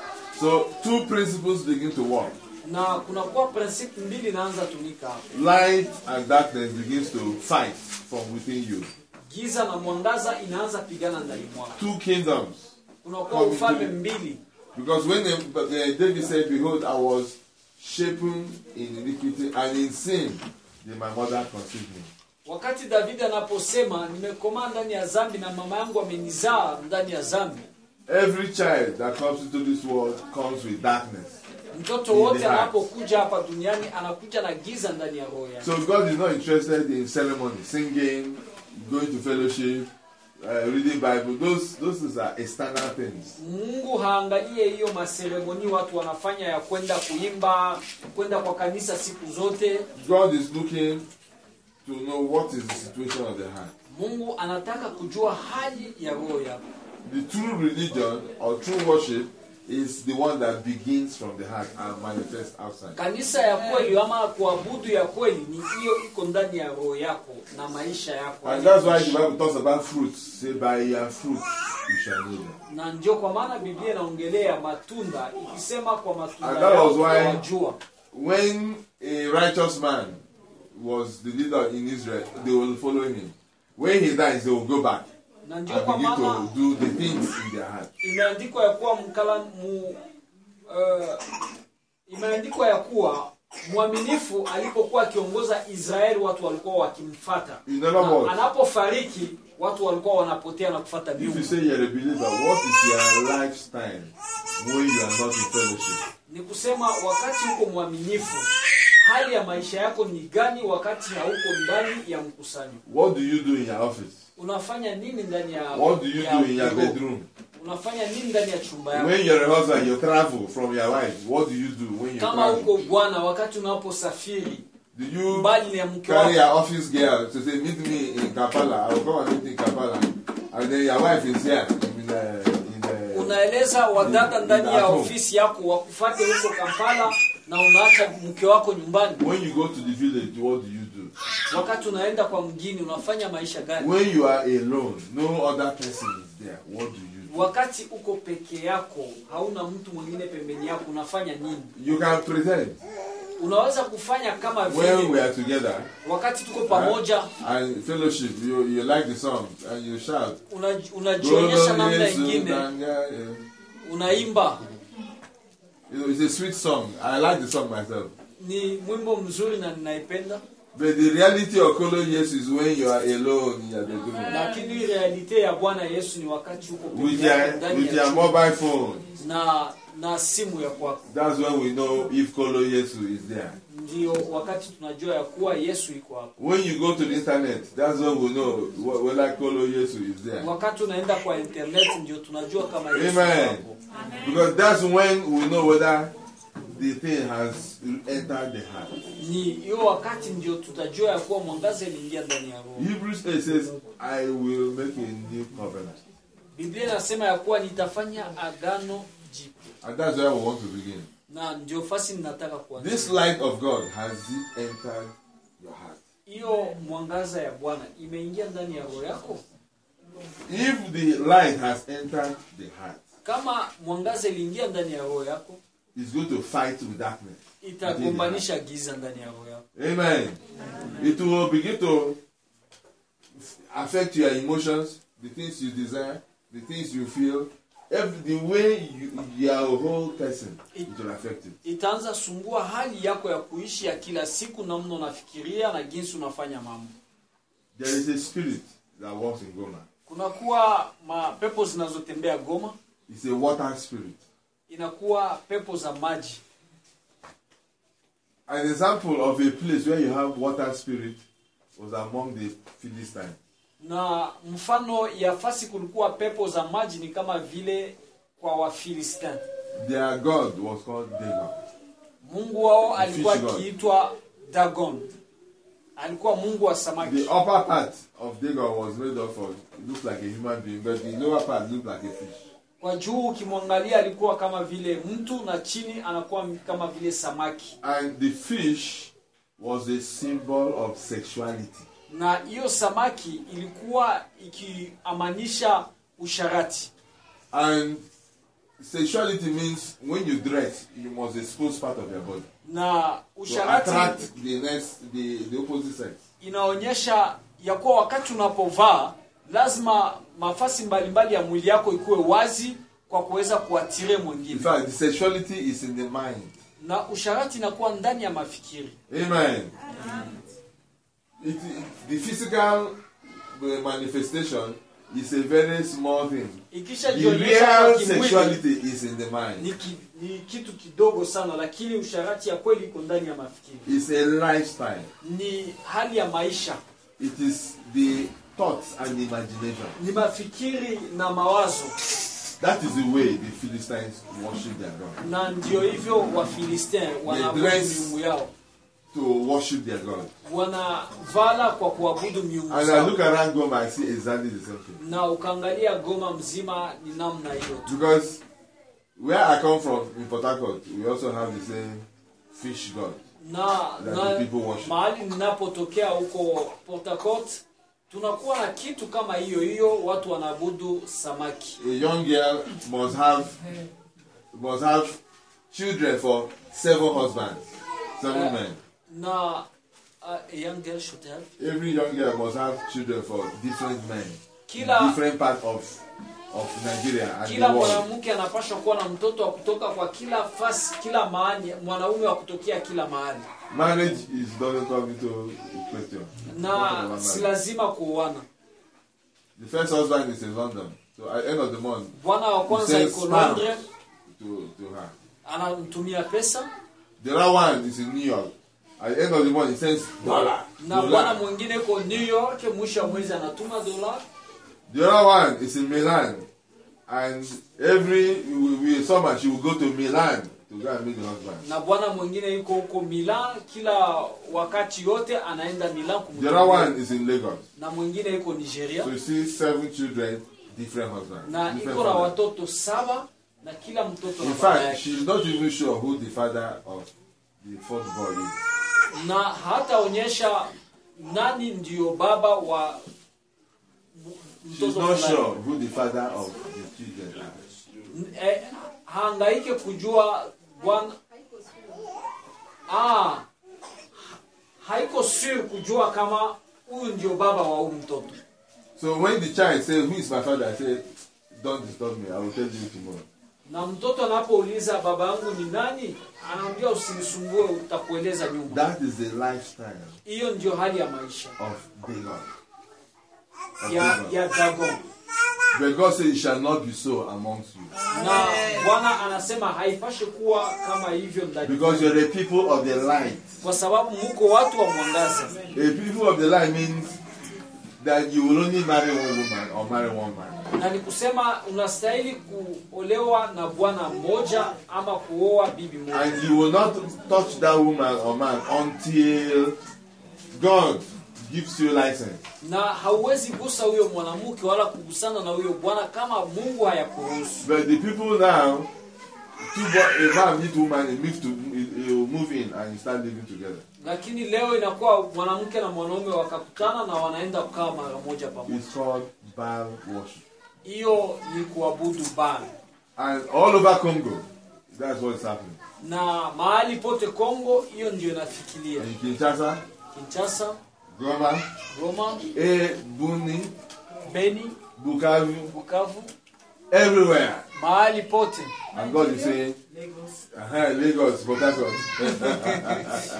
So two principles begin to work. na kunakuwa prinsipi mbili inaanza tumika hapo Light and darkness begins to fight from within you. giza na mwangaza inaanza pigana ndani mwako Two kingdoms. kunakuwa ufalme mbili Because when the, but, uh, David said, Behold, I was shapen in iniquity and in sin did my mother conceive me. wakati davidi anaposema nimekomaa ndani ya zambi na mama yangu amenizaa ndani ya zambi Every child that comes into this world comes with darkness. mtoto wote anapokuja hapa duniani anakuja na giza ndani ya roho yake So God is not interested in ceremony, singing, going to fellowship, uh, reading Bible. Those those things are external things. mungu haangalie hiyo maseremoni watu wanafanya ya kwenda kuimba kwenda kwa kanisa siku zote God is looking to know what is the situation of the heart. mungu anataka kujua hali ya roho yako The true religion or true worship is the one that begins from the heart and manifests outside. kanisa ya kweli ama kuabudu ya kweli ni hiyo iko ndani ya roho yako na maisha yako And that's why the Bible talks about fruits. Say, by your fruits you shall know them. na ndio kwa maana biblia inaongelea matunda ikisema kwa matunda And that yao was why- utawajua. When a righteous man was the leader in Israel, they will follow him. When he dies, they will go back na ndio and kwa begin maana to do the things in their heart. imeandikwa ya kuwa mkala mu, uh, imeandikwa ya kuwa mwaminifu alipokuwa akiongoza israeli watu walikuwa wakimfata In other Na words, anapofariki watu walikuwa wanapotea na kufata if you miungu say you're a believer, what is your lifestyle when you are not in fellowship? ni kusema wakati uko mwaminifu hali ya maisha yako ni gani wakati hauko ndani ya mkusanyo What do you do in your office? unafanya nini ndani ya What do you ya do in your bureau? bedroom? unafanya nini ndani ya chumba yako When you're a husband, you travel from your wife. What do you do when you kama travel? uko bwana wakati unaposafiri Do you mbali na mke carry wako your office girl to say, meet me in Kampala? I will come and meet in Kampala. And then your wife is here in the, in the, unaeleza wadada ndani ya At home. ofisi yako wakufate huko kampala na unaacha mke wako nyumbani When you go to the village, what do you do? wakati unaenda kwa mgini unafanya maisha gani When you are alone, no other person is there. What do you do? wakati uko peke yako hauna mtu mwingine pembeni yako unafanya nini You can pretend. unaweza kufanya kama When we vile are together wakati tuko pamoja and fellowship, you, you like the song and you shout. una- unajionyesha namna Yesu, ingine Danga, yeah. unaimba You know, it's a sweet song. I like the song myself. ni mwimbo mzuri na ninaipenda But the reality of Kolo Yes is when you are alone in your bedroom. lakini realite ya bwana yesu ni wakati uko With peke yako your, ndani with ya your chumba mobile phone. na na simu ya kwako That's when we know if Kolo Yesu is there. ndio wakati tunajua ya kuwa yesu iko hapo When you go to the internet, that's when we know wh- whether Kolo Yesu is there. wakati unaenda kwa internet ndio tunajua kama yesu iko Amen. hapo Because that's when we know whether the thing has entered the heart. ni hiyo wakati ndio tutajua ya kuwa mwangaza iliingia ndani ya roho Hebrews 8 says, I will make a new covenant. biblia inasema ya kuwa nitafanya agano jipya And that's where we want to begin. na ndio fasi ninataka kuanzia This light of God has it entered your heart? hiyo mwangaza ya bwana imeingia ndani ya roho yako If the light has entered the heart, kama mwangaza iliingia ndani ya roho yako it's going to fight with darkness. itagombanisha giza ndani ya roho yako Amen. It will begin to affect your emotions, the things you desire, the things you feel. every, the way you, you are a whole person, it will affect it. itaanza sumbua hali yako ya kuishi ya kila siku namna unafikiria na jinsi unafanya mambo There is a spirit that walks in Goma. kunakuwa mapepo zinazotembea goma It's a water spirit. inakuwa pepo za maji An example of a place where you have water spirit was among the Philistines. na mfano ya fasi kulikuwa pepo za maji ni kama vile kwa wafilistin Their god was called Dagon. mungu wao alikuwa fish god. akiitwa dagon alikuwa mungu wa samaki The upper part of Dagon was made up of, it looks like a human being, but the lower part looked like a fish. kwa juu ukimwangalia alikuwa kama vile mtu na chini anakuwa kama vile samaki And the fish was a symbol of sexuality. na hiyo samaki ilikuwa ikiamanisha usharati And sexuality means when you dress, you must expose part of your body na to usharati attract the next, the, the opposite sex. inaonyesha ya kuwa wakati unapovaa lazima mafasi mbalimbali ya mwili yako ikuwe wazi kwa kuweza kuatire In mwingine fact, the sexuality is in the mind. na usharati inakuwa ndani ya mafikiri Amen. It, it- the physical uh, manifestation is a very small thing. The ikishajionyesha kwa real kimwili sexuality is in the mind. ni, ki, ni kitu kidogo sana lakini usharati ya kweli iko ndani ya mafikiri It's a lifestyle. ni hali ya maisha It is the thoughts and imagination. ni mafikiri na mawazo That is the way the Philistines worship their God. na ndio hivyo wafilistin wanaabudu dress. miungu yao To worship their God. wanavala kwa kuabudu miungu And I zao look around Goma, I see exactly the same thing. na ukaangalia goma mzima ni namna hiyo tu Because where I come from in Port Harcourt, we also have the same fish God. na, That na the people worship. mahali ninapotokea huko Port Harcourt tunakuwa na kitu kama hiyo hiyo watu wanaabudu samaki A young girl must have must have children for seven husbands, seven Uh, men. na uh, a young girl should have Every young girl must have children for different men, Kila- different part of of Nigeria and kila the world. mwanamke anapaswa kuwa na mtoto wa kutoka kwa kila fasi kila mahali mwanaume wa kutokea kila mahali Marriage is doesn't come into question. Talking na about si marriage. lazima kuoana The first husband is in London, so at the end of the month, bwana wa kwanza He says iko sperm. Londres to to her. anamtumia pesa The other one is in New York. At the end of the month, he sends dollar. na bwana dollar. mwingine iko New York mwisho wa mwezi anatuma dola The other one is in Milan, and every we, we summer she will go to Milan to go and meet the husband. na bwana mwingine yuko huko Milan kila wakati yote anaenda Milan The other one kumtumia is in Lagos. na mwingine yuko Nigeria So you see seven children, different husbands. na different iko na fathers. watoto saba na kila mtoto In na baba fact, yake she's not even sure who the father of the fourth boy is. na hataonyesha nani ndio baba wa m- She's mtoto not fulani. sure who the father of the children are. N- eh, hangaike kujua bwana ah, haiko sure kujua kama huyu ndio baba wa huyu mtoto So when the child says, Who is my father? I say, Don't disturb me, I will tell you tomorrow. na mtoto anapouliza baba yangu ni nani anaambia usinisumbue utakueleza nyuma That is the lifestyle hiyo ndio hali ya maisha of Dagon. Of ya, Dagon. ya dagon But God says, It shall not be so amongst you. na bwana anasema haipashe kuwa kama hivyo ndani Because you're a people of the light. kwa sababu muko watu wa mwangaza A people of the light means that you will only marry one woman or marry one man. na ni kusema unastahili kuolewa na bwana mmoja ama kuoa bibi moja And you will not touch that woman or man until God gives you license. na hauwezi gusa huyo mwanamke wala kugusana na huyo bwana kama mungu hayakuruhusu But the people now, two boy, a man meet woman, he move to he, he will move in and start living together. lakini leo inakuwa mwanamke na mwanaume wakakutana na wanaenda kukaa mara moja pamoja It's called Baal worship. hiyo ni kuabudu bana And all over Congo, that's what's happening. na mahali pote kongo hiyo ndio inafikiria In Kinshasa, kinchasa Goma, goma E, Buni, beni Bukavu, bukavu everywhere. mahali pote And God is saying, Lagos. uh Lagos, Port Harcourt.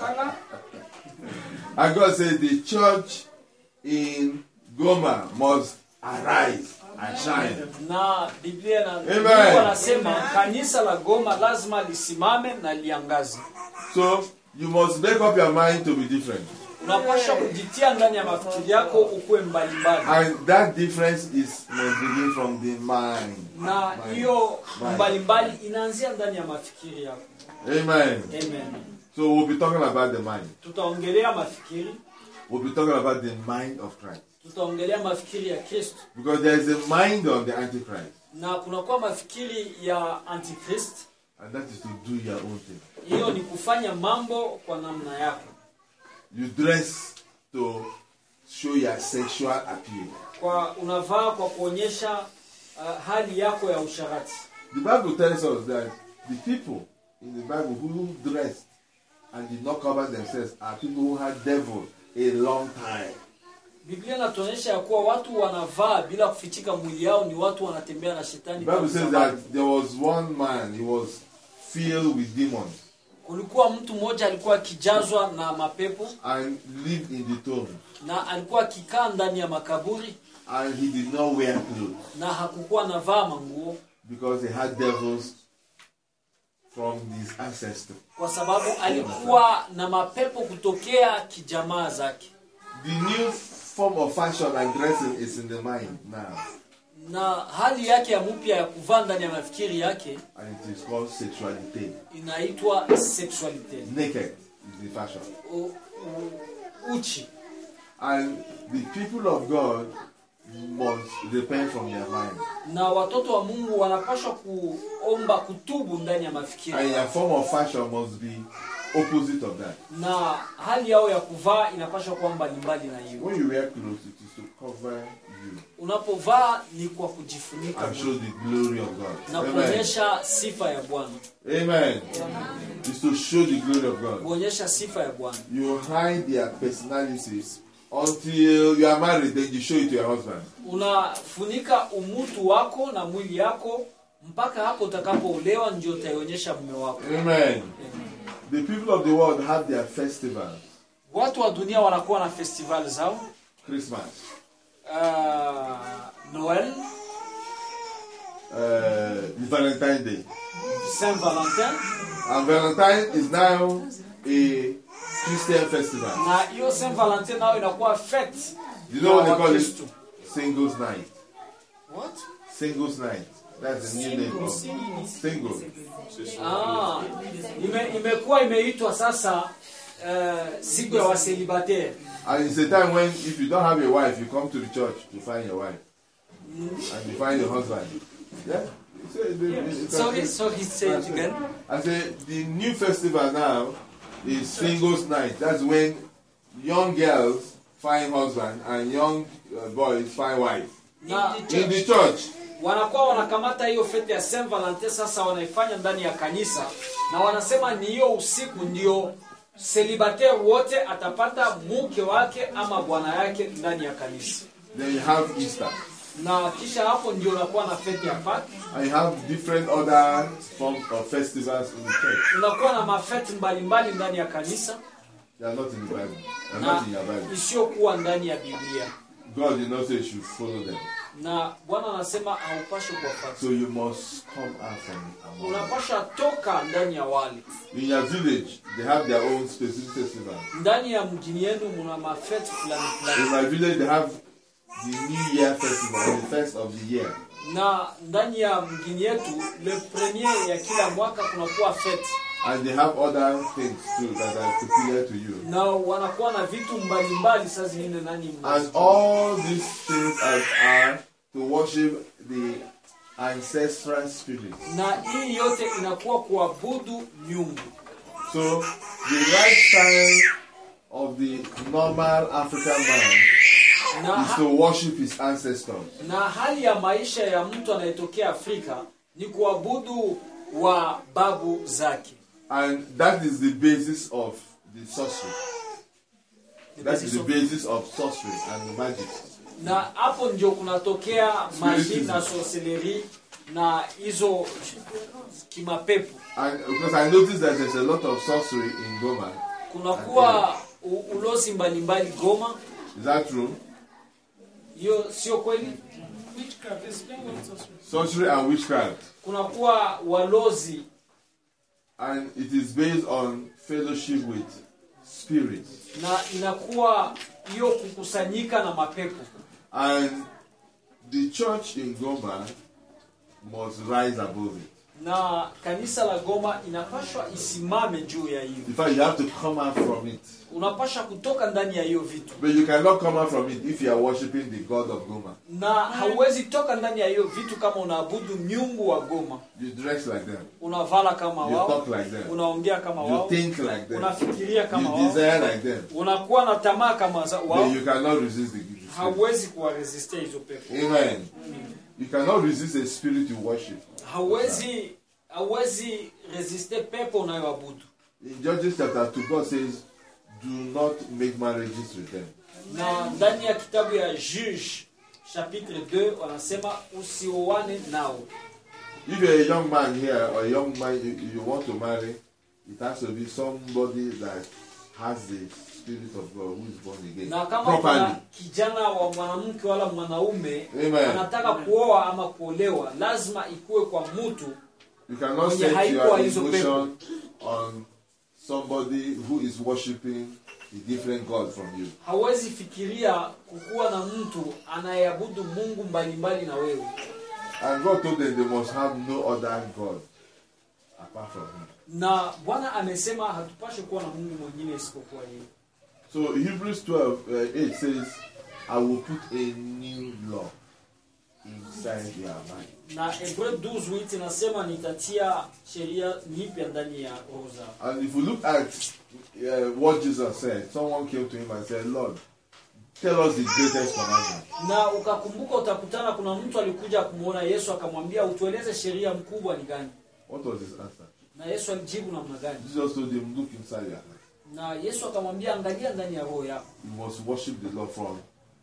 and God said, the church in Goma must arise and shine. na biblia na Amen. Mungu anasema kanisa la goma lazima lisimame na liangaze So you must make up your mind to be different. unapasha kujitia ndani ya mafikiri yako ukuwe mbalimbali And that difference is must begin from the mind. na hiyo mbalimbali inaanzia ndani ya mafikiri yako Amen. amen So we'll be talking about the mind. tutaongelea mafikiri We'll be talking about the mind of Christ. tutaongelea mafikiri ya kristo Because there is a mind of the Antichrist. na kunakuwa mafikiri ya antikrist And that is to do your own thing. hiyo ni kufanya mambo kwa namna yako You dress to show your sexual appeal. kwa unavaa kwa kuonyesha uh, hali yako ya usharati The Bible tells us that the people in the Bible who dressed and did not cover themselves are people who had devil a long time. biblia inatuonyesha ya kuwa watu wanavaa bila kufichika mwili yao ni watu wanatembea na The shetani Bible tangu says zamani. that there was one man, he was filled with demons kulikuwa mtu mmoja alikuwa akijazwa na mapepo and lived in the tomb. na alikuwa akikaa ndani ya makaburi And he did not wear clothes na hakukuwa anavaa manguo because he had devils from his ancestors. kwa sababu alikuwa na mapepo kutokea kijamaa zake The new form of fashion and dressing is in the mind now. na hali yake ya mpya ya kuvaa ndani ya mafikiri yake And it is called sexuality. inaitwa sexualite Naked is the fashion. U- u- uchi And the people of God must repent from their mind. na watoto wa mungu wanapaswa kuomba kutubu ndani ya mafikiri And your form of fashion must be opposite of that. na hali yao ya kuvaa inapaswa kuwa mbalimbali na hiyo When you wear clothes, it is to cover you unapovaa ni kwa kujifunika and show the glory of God. na Amen. kuonyesha sifa ya bwana Amen. It's to show the glory of God. kuonyesha sifa ya bwana You hide their personalities until you are married, then you show it to your husband. unafunika umutu wako na mwili yako mpaka hapo utakapoolewa ndio utaionyesha mume wako Amen. The people of the world have their festivals. watu wa dunia wanakuwa na festival zao Christmas, uh, noel uh, Valentine's Day. saint valentin And Valentine is now a Christian festival. na hiyo saint valentin nayo inakuwa fete You know what they ya call it? Wakristo. Singles night. What? Singles night. That's the new name of single. Ah, ime, imekuwa imeitwa sasa uh, siku ya waselibateri And it's a time when if you don't have a wife, you come to the church to find your wife. And you find your husband. Yeah? So, it- it- it's sorry okay. sorry say it again I say the new festival now is singles night. That's when young girls find husband and young uh, boys find wife. na In the church. wanakuwa wanakamata hiyo fete ya Saint Valentin sasa wanaifanya ndani ya kanisa na wanasema ni hiyo usiku ndio celibatere wote atapata mke wake ama bwana yake ndani ya kanisa Then you have Easter. na kisha hapo ndio unakuwa na fete ya Pâques And you have different other forms of festivals in the church. unakuwa na mafete mbalimbali ndani ya kanisa They are not in the Bible. They are na not in your Bible. isiyokuwa ndani ya Biblia God did not say you should follow them. na Bwana anasema haupaswi kuwafuata So you must come out from among them. unapasha toka ndani ya wale In your village, they have their own specific festival. ndani ya mjini yenu muna mafete fulani fulani In my village, they have the New Year festival, the first of the year. na ndani ya mgini yetu le premier ya kila mwaka kunakuwa fete And they have other things too that are peculiar to you. na wanakuwa na vitu mbalimbali saa zingine nani And all these things are, are to worship the ancestral spirit. na hii yote inakuwa kuabudu miungu So the lifestyle of the normal African man na, is ha- to worship his ancestors. na hali ya maisha ya mtu anayetokea Afrika ni kuabudu wa babu zake And that is the basis of the sorcery. The That is basis the of- basis of sorcery and magic. na hapo ndio kunatokea maji Spiritism. na sorcellerie na hizo kimapepo And because I noticed that there's a lot of sorcery in Goma. kunakuwa u- ulozi mbalimbali goma Is that true? hiyo sio kweli Witchcraft, explain what is sorcery. Sorcery and witchcraft. kunakuwa walozi And it is based on fellowship with spirits. na inakuwa hiyo kukusanyika na mapepo And the church in Goma must rise above it. na kanisa la goma inapashwa isimame juu ya hiyo In fact, you have to come out from it. unapasha kutoka ndani ya hiyo vitu But you cannot come out from it if you are worshiping the God of Goma. na hauwezi toka ndani ya hiyo vitu kama unaabudu miungu wa goma You dress like them. unavala kama You wao talk like them. unaongea kama You wao think like them. unafikiria kama You wao desire like them. unakuwa na tamaa kama za- wao But you cannot resist the gift. hauwezi kuwaresistia hizo pepo Amen. You cannot resist a spirit you worship. hauwezi hauwezi resiste pepo unayoabudu In Judges chapter 2, God says, Do not make marriages with them. na ndani ya kitabu ya juge chapitre 2 wanasema usioane nao If you're a young man here or a young man you, you want to marry, it has to be somebody that has the spirit of God who is born again. na kama Properly. kuna kijana wa mwanamke wala mwanaume Amen. anataka kuoa ama kuolewa lazima ikuwe kwa mtu You cannot Mwenye set haikuwa your hizo emotion on somebody who is worshiping a different God from you. hawezi fikiria kukuwa na mtu anayeabudu mungu mbalimbali na wewe And God told them they must have no other God apart from Him. na bwana amesema hatupashe kuwa na mungu mwingine isipokuwa yeye So Hebrews 12 uh, 8 says, I will put a new law inside your mind. na hebreu 12 wit inasema nitatia sheria nyipya ndani ya roho zao And if you look at uh, what Jesus said, someone came to him and said, Lord, tell us the greatest commandment. na ukakumbuka utakutana kuna mtu alikuja kumwona yesu akamwambia utueleze sheria mkubwa ni gani What was his answer? na yesu alijibu namna gani Jesus told him, Look inside your heart. na yesu akamwambia angalia ndani ya roho yako You must worship the Lord from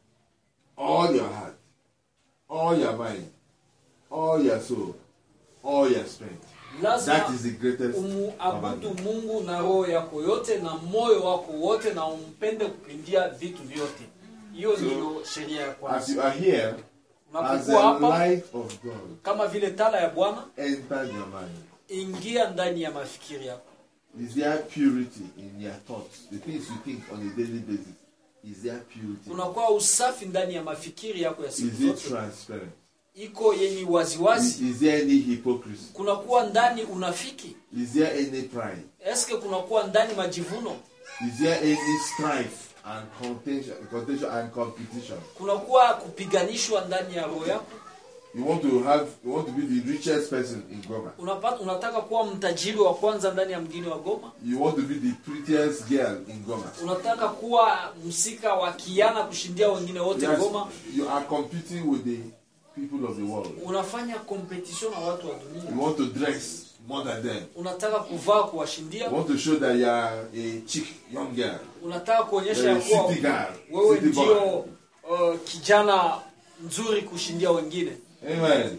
all your heart, all your mind, all your soul, all your strength. That lazima is the greatest umuabudu commandment. mungu na roho yako yote na moyo wako wote na umpende kupindia vitu vyote hiyo So, ndiyo sheria ya As kwanza you are here, as unapokuwa the hapa light of God kama vile tala ya bwana enter your mind, ingia ndani ya mafikiri yako is there purity in your thoughts? The things you think on a daily basis, is there purity? kunakuwa usafi ndani ya mafikiri yako ya siku Is it zote transparent? iko yenye Is, waziwazi is there any hypocrisy? kunakuwa ndani unafiki Is there any pride? eske kunakuwa ndani majivuno Is there any strife and contention, contention and competition? kunakuwa kupiganishwa ndani ya roho yako You want to have, you want to be the richest person in Goma. unapata unataka kuwa mtajiri wa kwanza ndani ya mgini wa goma You want to be the prettiest girl in Goma. unataka kuwa msika wa kiana kushindia wengine wote Yes, goma you are competing with the people of the world. unafanya competition na watu wa You dunia want to dress more than them. unataka kuvaa kuwashindia You want to show that you are a chick, young girl. unataka kuonyesha You're ya a kuwa city girl, wewe city boy. ndio uh, kijana nzuri kushindia wengine Amen.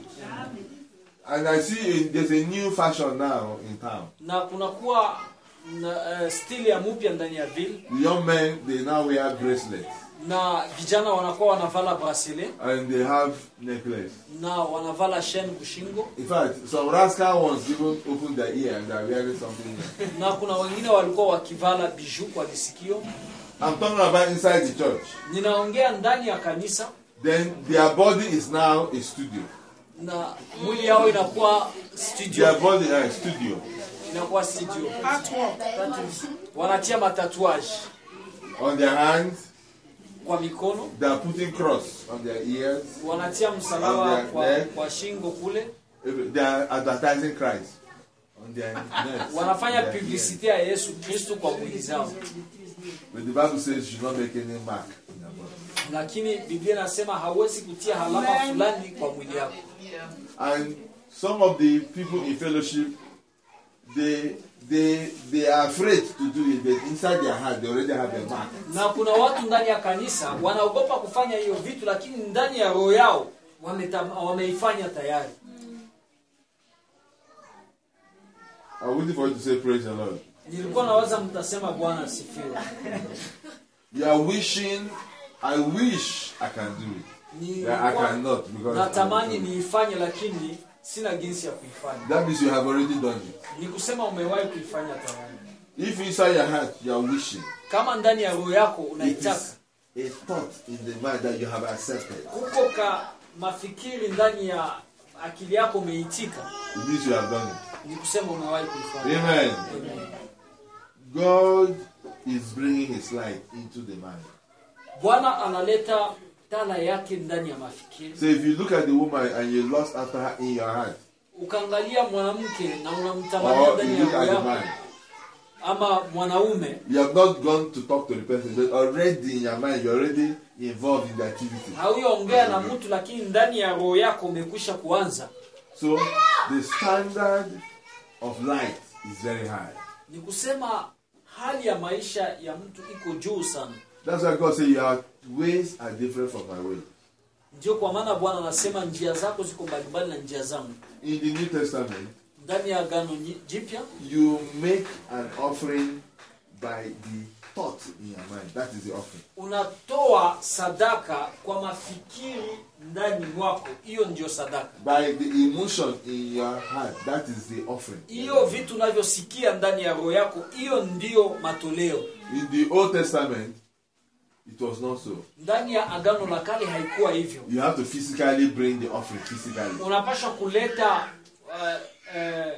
And I see in, there's a new fashion now in town. na kunakuwa na uh, stili ya mupya ndani ya ville The young men they now wear bracelets na vijana wanakuwa wanavala bracelet and they have necklace. na wanavala chaîne kushingo In fact, some rascal ones even open their ear and they're wearing something. Here. na kuna wengine walikuwa wakivala biju kwa visikio I'm talking about inside the church. ninaongea ndani ya kanisa Then their body is now a studio. na mwili yao inakuwa Their studio body is a studio. inakuwa studio Artwork. wanatia matatuage On their hands, kwa mikono they are putting cross on their ears. wanatia msalaba On their kwa, neck. kwa shingo kule They are advertising Christ on their necks. wanafanya their ears. publicite ya yesu kristu kwa mwili zao But the Bible says you should not make any mark in your body. lakini biblia inasema hawezi kutia halama fulani kwa mwili yako And some of the people in fellowship, they they they are afraid to do it, but inside their heart they already have a mark. na kuna watu ndani ya kanisa wanaogopa kufanya hiyo vitu lakini ndani ya roho yao wameta- wameifanya tayari I'm waiting for you to say praise the Lord. nilikuwa nawaza mtasema bwana asifiwe You are wishing, I wish I can do it. Yeah, I Nilikuwa cannot because natamani I'm- niifanye lakini sina jinsi ya kuifanya that means you have already done it. ni kusema umewahi kuifanya tayari If inside your heart you are wishing, kama ndani ya roho yako it unaitaka is a thought in the mind that you have accepted. huko ka mafikiri ndani ya akili yako umeitika It means you have done it. ni kusema umewahi kuifanya Amen. Amen. God is bringing His light into the mind. bwana analeta tala yake ndani ya mafikiri So if you look at the woman and you lost after her in your heart, ukaangalia mwanamke na unamtamania or ndani you ya look roho at the yako man, ama mwanaume you have not gone to talk to the person, but already in your mind you're already involved in the activity. hauyaongea na mtu lakini ndani ya roho yako umekwisha kuanza So the standard of light is very high. ni kusema hali ya maisha ya mtu iko juu sana That's why God said your ways are different from my way. ndio kwa maana bwana anasema njia zako ziko mbalimbali na njia zangu In the New Testament, ndani ya agano nyi- jipya you make an offering by the thought in your mind. That is the offering. unatoa sadaka kwa mafikiri ndani mwako hiyo ndio sadaka By the emotion in your heart. That is the offering. hiyo vitu unavyosikia ndani ya roho yako hiyo ndio matoleo In the Old Testament, it was not so. ndani ya agano la kale haikuwa hivyo You have to physically bring the offering physically. unapaswa kuleta uh, uh,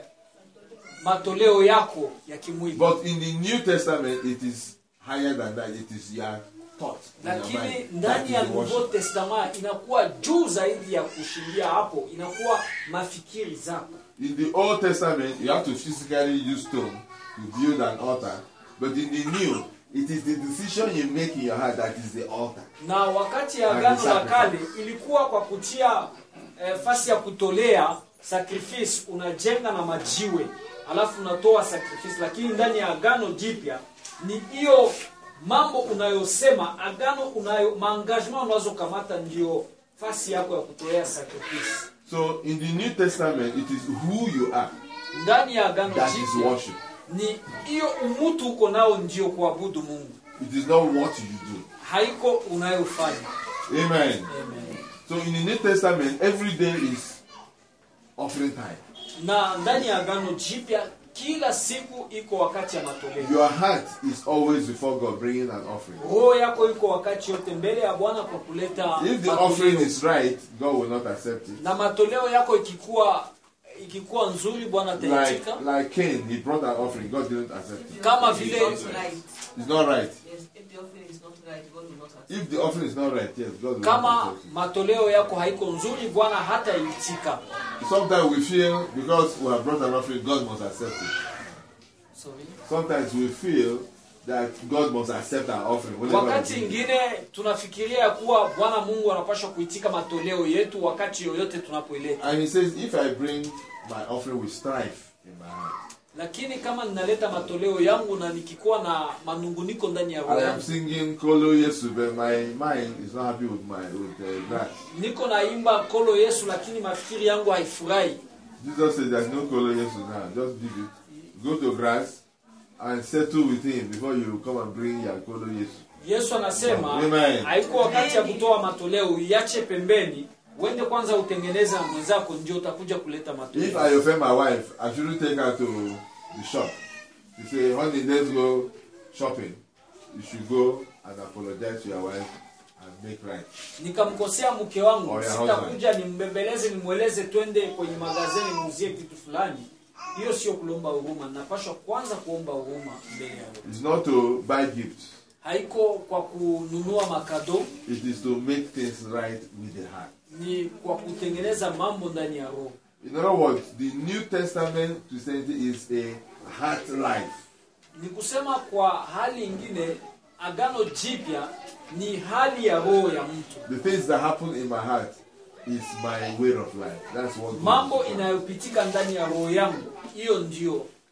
matoleo yako ya kimwili But in the New Testament, it is higher than that. It is your thought in your lakini mind. That ndani is ya the nouveau worship. testament inakuwa juu zaidi ya kushindia hapo inakuwa mafikiri zako In the Old Testament, you have to physically use stone to build an altar. But in the New, it is the decision you make in your heart that is the altar. na wakati ya And agano the la sacrifice. kale ilikuwa kwa kutia eh, fasi ya kutolea sacrifice unajenga na majiwe alafu unatoa sacrifice lakini ndani ya agano jipya ni hiyo mambo unayosema agano unayo maangagement unazokamata ndio fasi yako ya kutolea sacrifice So in the New Testament, it is who you are ndani ya agano that is jipya worship. ni hiyo umutu uko nao ndio kuabudu mungu It is not what you do. haiko unayofanya Amen. Amen. So in the New Testament, every day is offering time. na ndani ya agano jipya kila siku iko wakati ya matoleo Your heart is always before God bringing an offering. roho yako iko wakati yote mbele ya bwana kwa kuleta If the offering matoleo is right, God will not accept it. na matoleo yako ikikuwa ikikuwa nzuri bwana Like, ataitika like Cain, he brought an offering, God didn't accept it. kama It's vile not right. It's not right. Yes, if the offering is not right, God will not accept. If the offering is not right, yes, God will not kama accept it. matoleo yako haiko nzuri bwana hata itika Sometimes we feel because we have brought an offering, God must accept it. Sorry. Sometimes we feel that God must accept our offering. whenever we wakati bring it. ingine tunafikiria ya kuwa bwana mungu anapaswa kuitika matoleo yetu wakati yoyote tunapoileta And he says, if I bring my offering with strife in my heart, lakini kama ninaleta matoleo yangu na nikikuwa na manunguniko ndani ya roho I am yangu singing Kolo Yesu, but my mind is not happy with my with uh, that. niko naimba kolo yesu lakini mafikiri yangu haifurahi Jesus said, "There's no Kolo Yesu now. Just leave it. Go to grass and settle with him before you come and bring your Kolo Yesu." yesu anasema Amen. haiko wakati ya kutoa matoleo uiache pembeni uende kwanza utengeneze na mwenzako ndio utakuja kuleta If matoleo I offend my wife, I shouldn't take her to the shop. You say, honey, let's go shopping. You should go and apologize to your wife and make right. nikamkosea mke wangu Oh, yeah, sitakuja nimbembeleze nimweleze twende kwenye magazeni muuzie kitu fulani hiyo sio kulomba huruma napashwa kwanza kuomba huruma mbele ya Roho. It's not to buy gifts. haiko kwa kununua makado It is to make things right with the heart. ni kwa kutengeneza mambo ndani ya roho In other words, the New Testament Christianity is a heart life. ni kusema kwa hali ingine agano jipya ni hali ya roho ya mtu The things that happen in my heart is my way of life. That's what God mambo is. inayopitika ndani ya roho yangu hiyo ndio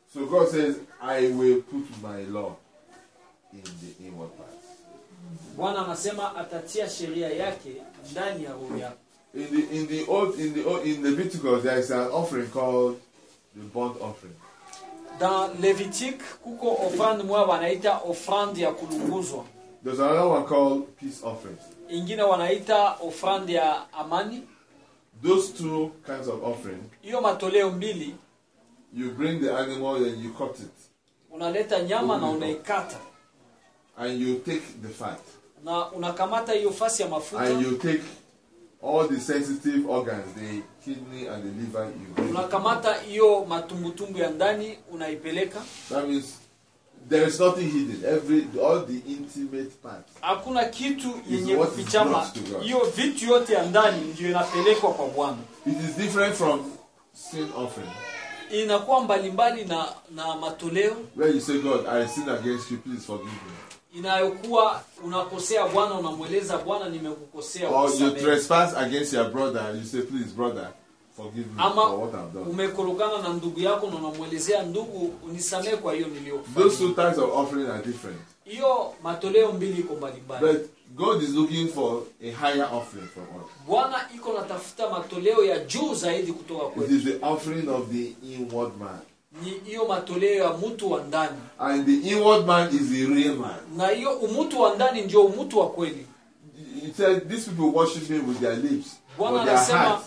So God says, I will put my law in the inward parts. bwana anasema atatia sheria yake ndani ya roho yako In the in the old in the old, in Leviticus there is an offering called the burnt offering. dans levitique kuko ofrande moya wanaita ofrande ya kulunguzwa There's another one called peace offering. ingine wanaita ofrande ya amani Those two kinds of offering, hiyo matoleo mbili you bring the animal and you cut it, unaleta nyama na unaikata and you take the fat, na unakamata hiyo fasi ya mafuta and you take all the sensitive organs, the kidney and the liver, you bring. it. unakamata hiyo matumbutumbu ya ndani unaipeleka That means there is nothing hidden. Every all the intimate parts. hakuna kitu yenye what is kufichama brought to God. hiyo vitu yote ya ndani ndio inapelekwa kwa bwana It is different from sin offering, inakuwa mbalimbali na na matoleo where you say, God, I sin against you, please forgive me. inayokuwa unakosea bwana unamweleza bwana nimekukosea Or you unisamehe. trespass against your brother, and you say, please, brother, forgive me ama for what I've done. umekorogana na ndugu yako na unamwelezea ndugu unisamehe kwa hiyo Those niliyokufanyia two types of offering are different. hiyo matoleo mbili iko mbalimbali But God is looking for a higher offering from us. bwana iko natafuta matoleo ya juu zaidi kutoka It kwetu is the offering of the inward man. ni hiyo matoleo ya mtu wa ndani And the inward man is the real man. na hiyo umutu wa ndani ndio umutu wa kweli He said, These people worship me with their lips, Bwana but their anasema- heart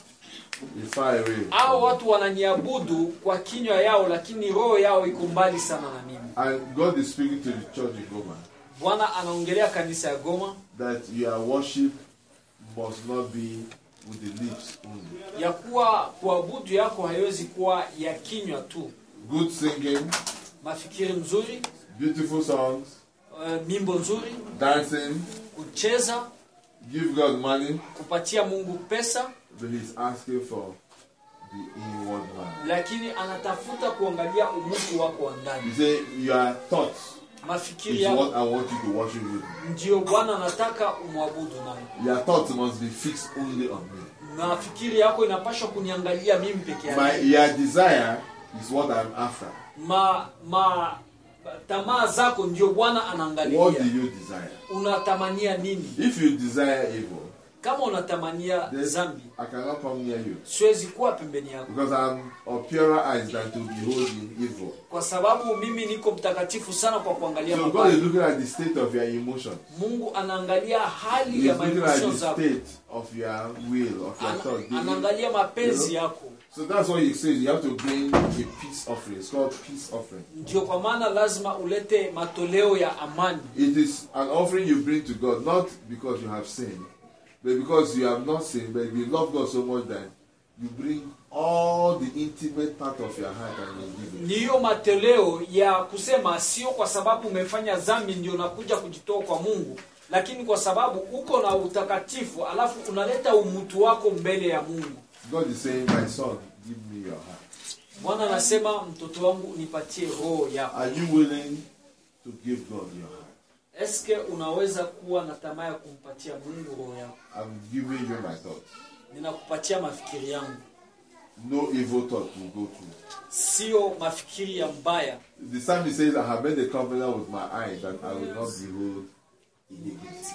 is far away. hao watu wananiabudu kwa kinywa yao lakini roho yao iko mbali sana na mimi And God is speaking to the church in Goma bwana anaongelea kanisa ya goma that your worship must not be with the lips only. ya kuwa kuabudu yako haiwezi kuwa ya kinywa tu Good singing, mafikiri mzuri beautiful songs, uh, mimbo nzuri dancing, kucheza give God money, kupatia mungu pesa but He's asking for the inward man. lakini anatafuta kuangalia umutu wako wa You ndani say, Your thoughts mafikiri is yako what I want you to worship with. ndio bwana anataka umwabudu nayo Your thoughts must be fixed only on me. mafikiri yako inapashwa kuniangalia mimi peke My, yake your desire is what I'm after. ma, ma tamaa zako ndio bwana What do anaangalia you desire? unatamania nini If you desire evil, kama unatamania then zambi I cannot come near you. siwezi kuwa pembeni yako Because I'm of purer eyes than to behold in evil. kwa sababu mimi niko mtakatifu sana kwa kuangalia So God mabaya is looking at the state of your emotions. mungu anaangalia hali He's ya looking at maemosio the zako state of your will, of your Ana- thought. anaangalia mapenzi yako So that's why he says you have to bring a peace offering. It's called peace offering. ndio kwa maana lazima ulete matoleo ya amani It is an offering you bring to God, not because you have sinned, but because you have not sinned, but you love God so much that you bring all the intimate part of your heart and you give it. ni hiyo matoleo ya kusema sio kwa sababu umefanya dhambi ndio unakuja kujitoa kwa mungu lakini kwa sababu uko na utakatifu alafu unaleta umutu wako mbele ya mungu God is saying, My son, give me your heart. bwana anasema mtoto wangu nipatie roho yako Are you willing to give God your heart? eske unaweza kuwa na tamaa ya kumpatia mungu roho yako I'm giving you my thoughts. ninakupatia mafikiri yangu No evil thought will go through. sio mafikiri ya mbaya The psalmist says, I have made a covenant with my eyes that I will not behold iniquity.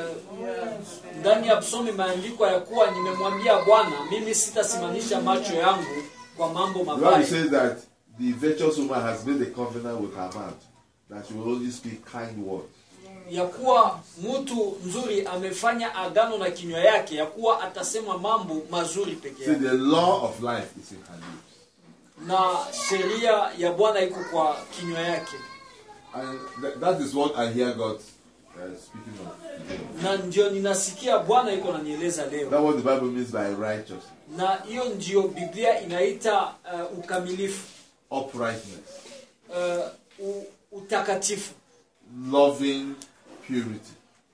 Eh, ndani ya psomi imeandikwa ya kuwa nimemwambia bwana mimi sitasimamisha macho yangu kwa mambo The Bible mabaya says that the virtuous woman has made a covenant with her mouth that she will only speak kind words. ya kuwa mtu mzuri amefanya agano na kinywa yake ya kuwa atasema mambo mazuri peke See, yake the law of life is in her lips. na sheria ya bwana iko kwa kinywa yake And th- that is what I hear God uh, speaking of today. na ndio ninasikia bwana iko nanieleza leo That's what the Bible means by righteousness, na hiyo ndio biblia inaita uh, ukamilifu uprightness, uh, u, utakatifu loving purity,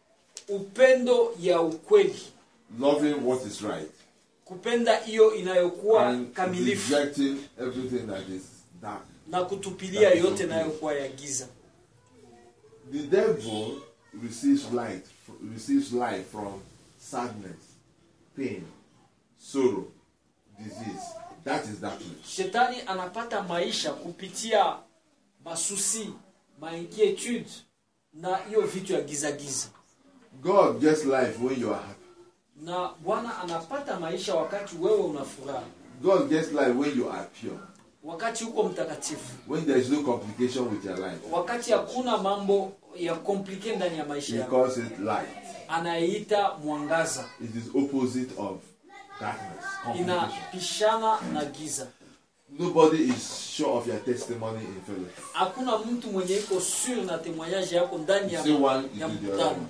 upendo ya ukweli loving what is right, kupenda hiyo inayokuwa and kamilifu rejecting everything that is dark. na kutupilia yote inayokuwa ya giza The devil receives light, receives life from sadness, pain, sorrow, disease, That is darkness. shetani anapata maisha kupitia masusi mainquietude na hiyo vitu ya giza giza God gets life when you are happy. na bwana anapata maisha wakati wewe una furaha God gets life when you are pure. wakati uko mtakatifu When there is no complication with your life. wakati hakuna mambo ya komplike ndani ya maisha He yako calls it light. anayeita mwangaza It is opposite of darkness. Complication. inapishana na giza Nobody is sure of your testimony in fellowship. hakuna mtu mwenye iko sur na temoignage yako ndani ya, Say one, ya you do the mkutano other.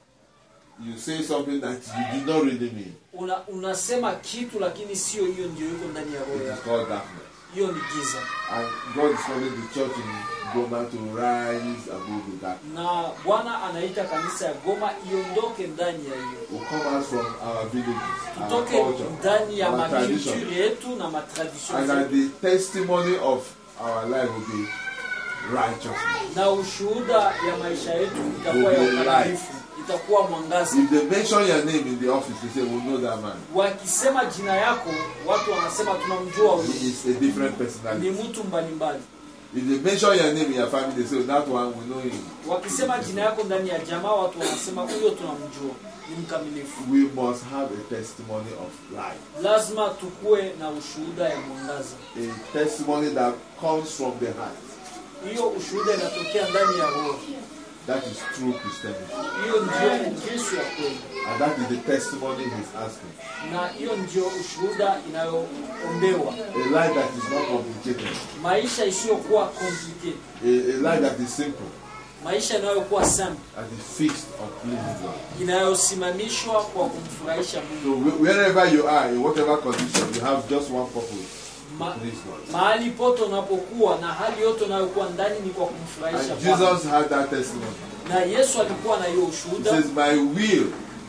You say something that you did not really mean. una, unasema kitu lakini sio hiyo ndio iko ndani ya It roho is yako called darkness. hiyo ni giza And God is calling the church in Goma to rise above the darkness. na bwana anaita kanisa ya goma iondoke ndani ya hiyo We come out from our villages, our tutoke culture, ndani ya our tradition. makulture yetu na matradition and that zetu the testimony of our life will be righteousness. na ushuhuda ya maisha yetu itakuwa ya Will be ukamilifu itakuwa mwangaza If they mention your name in the office, they say, We know that man. wakisema jina yako watu wanasema tunamjua huyu He is a different ni personality. mtu mbalimbali If they mention your name in your family, they say, That one, we know him. wakisema jina yako ndani ya jamaa watu wanasema huyo tunamjua ni mkamilifu We must have a testimony of life. lazima tukuwe na ushuhuda ya mwangaza A testimony that comes from the heart. hiyo ushuhuda inatokea ndani ya roho That is true Christianity. hiyo ndio ukristo ya kweli And that is the testimony he's asking. na hiyo ndio ushuhuda inayoombewa A life that is not complicated. maisha isiyokuwa complicated A, a life that is simple. maisha inayokuwa simple That is fixed on pleasing God. inayosimamishwa kwa kumfurahisha mungu So wh- wherever you are, in whatever condition, you have just one purpose. Ma, To please God. mahali pote unapokuwa na hali yote unayokuwa ndani ni kwa kumfurahisha And Bwana. Jesus had that testimony. na yesu alikuwa na hiyo He ushuhuda says, My will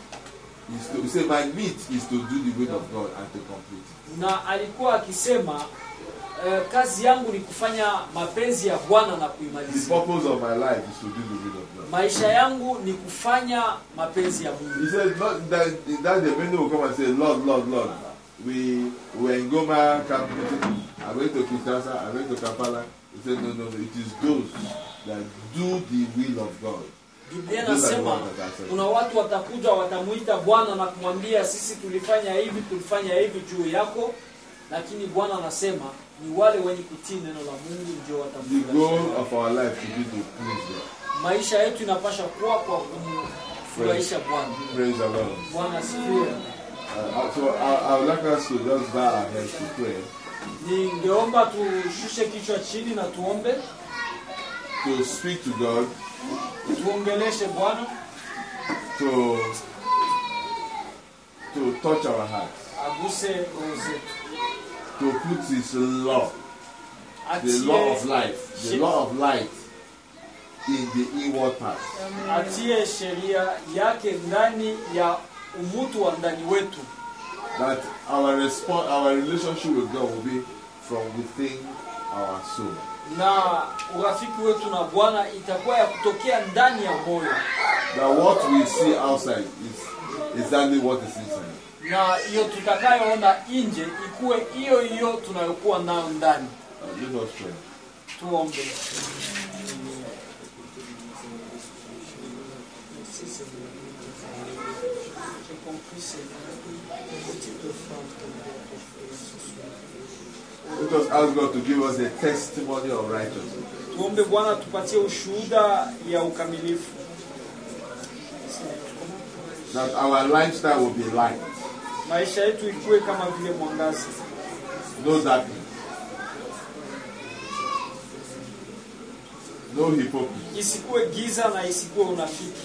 is to he said, My meat is to do the will of God and to complete it. na alikuwa akisema eh, kazi yangu ni kufanya mapenzi ya bwana na The kuimalizia purpose of my life is to do the will of God. maisha yangu ni kufanya mapenzi ya mungu He said, not that, that the many will come and say, Lord, Lord, Lord. We were in Goma camp meeting. I went to Kinshasa, I went to Kampala. He said, No, no, no. It is those that do the will of God. biblia Those are the inasema ones that are saved. kuna watu watakuja watamuita bwana na kumwambia sisi tulifanya hivi tulifanya hivi juu yako lakini bwana anasema ni wale wenye kutii neno la mungu ndio The watamfurahisha goal of our life should be to please God. maisha yetu inapasha kuwa kwa kumfurahisha bwana Praise the Lord. bwana asifiwe Uh, so I, I would like us to just bow our heads to pray, ningeomba tushushe kichwa chini na tuombe to speak to God, tuongeleshe bwana to to touch our hearts, aguse roho zetu to put His law, the law of atie, life, the law of light, in the inward part. atie sheria yake ndani ya umutu wa ndani wetu That our response, our relationship with God will be from within our soul. na urafiki wetu na bwana itakuwa ya kutokea ndani ya moyo That what we see outside is exactly what is inside. na hiyo tutakayoona nje ikuwe hiyo hiyo tunayokuwa nayo ndani Uh, let us pray. tuombe Let us ask God to give us a testimony of righteousness. tuombe bwana tupatie ushuhuda ya ukamilifu That our lifestyle will be light, maisha yetu ikuwe kama vile mwangazi no darkness, no hypocrisy. isikuwe giza na isikuwe unafiki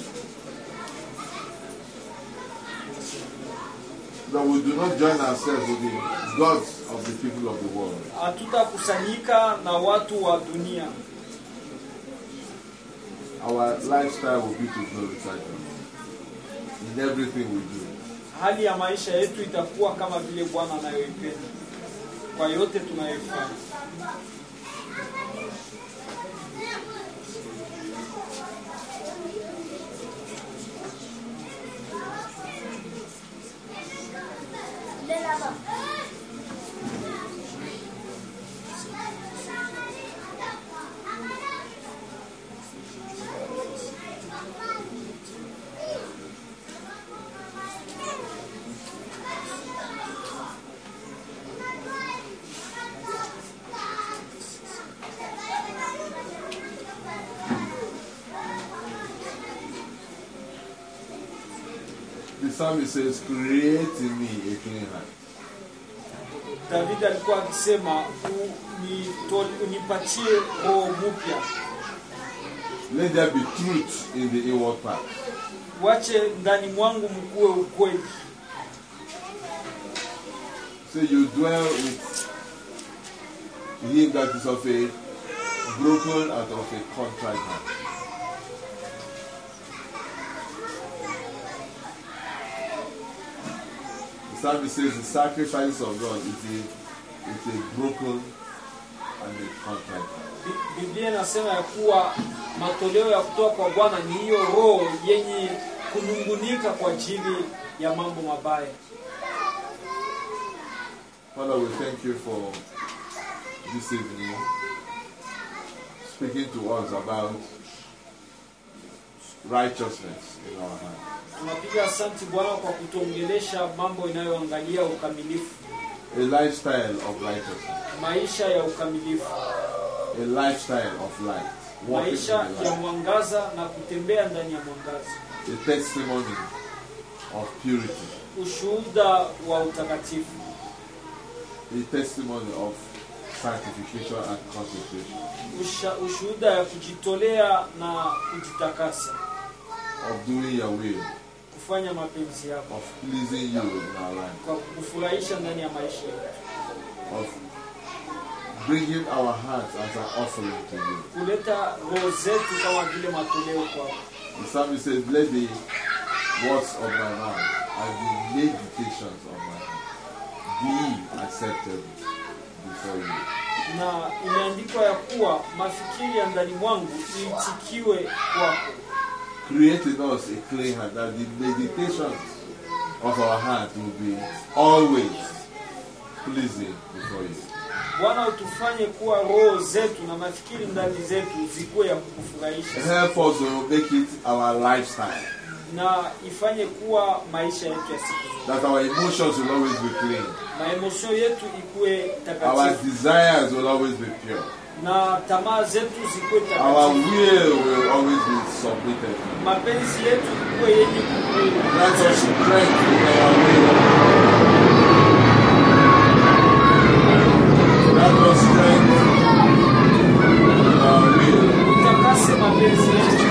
That we do not join ourselves with the gods of the people of the world. hatutakusanyika na watu wa dunia Our lifestyle will be to glorify God in everything we do. hali ya maisha yetu itakuwa kama vile bwana anayoipenda kwa yote tunayoifanya psalmist says, Create in me a clean heart. david alikuwa akisema "Unito- unipatie roho mpya Let there be truth in the inward part. wache ndani mwangu mkuwe ukweli So you dwell with him that is of a broken and of a contrite heart. The psalmist says the sacrifice of God is a, is a broken and a contrite heart. Bi- biblia inasema ya kuwa matoleo ya kutoka kwa bwana ni hiyo roho yenye kunungunika kwa ajili ya mambo mabaya Father, we thank you for this evening speaking to us about righteousness in our heart. tunapiga asanti bwana kwa kutuongelesha mambo inayoangalia ukamilifu A lifestyle of righteousness, maisha ya ukamilifu a lifestyle of light, walking in maisha the ya light, mwangaza na kutembea ndani ya mwangaza a testimony of purity, ushuhuda wa utakatifu a testimony of sanctification and consecration, Usha, ushuhuda ya kujitolea na kujitakasa of doing your will, kufanya mapenzi yako of pleasing you in our life, kwa kufurahisha ndani ya maisha yetu of bringing our hearts as an offering to you. kuleta roho zetu kama vile matoleo kwako The psalmist says, Let the words of my mouth and the meditations of my heart be acceptable before you. na imeandikwa ya kuwa mafikiri ya ndani mwangu iitikiwe kwako Create in us a clean heart that the meditations of our heart will be always pleasing before you. bwana utufanye kuwa roho zetu na mafikiri ndani zetu zikuwe ya kukufurahisha Help us to make it our lifestyle, na ifanye kuwa maisha yetu ya siku zote that our emotions will always be clean, maemosio yetu ikuwe our takatifu desires will always be pure, na tamaa zetu zikuwe our takatifu will will always be submitted. mapenzi yetu ikuwe yenye kukuu Grant us strength in our will. Grant us strength in our will utakase mapenzi yetu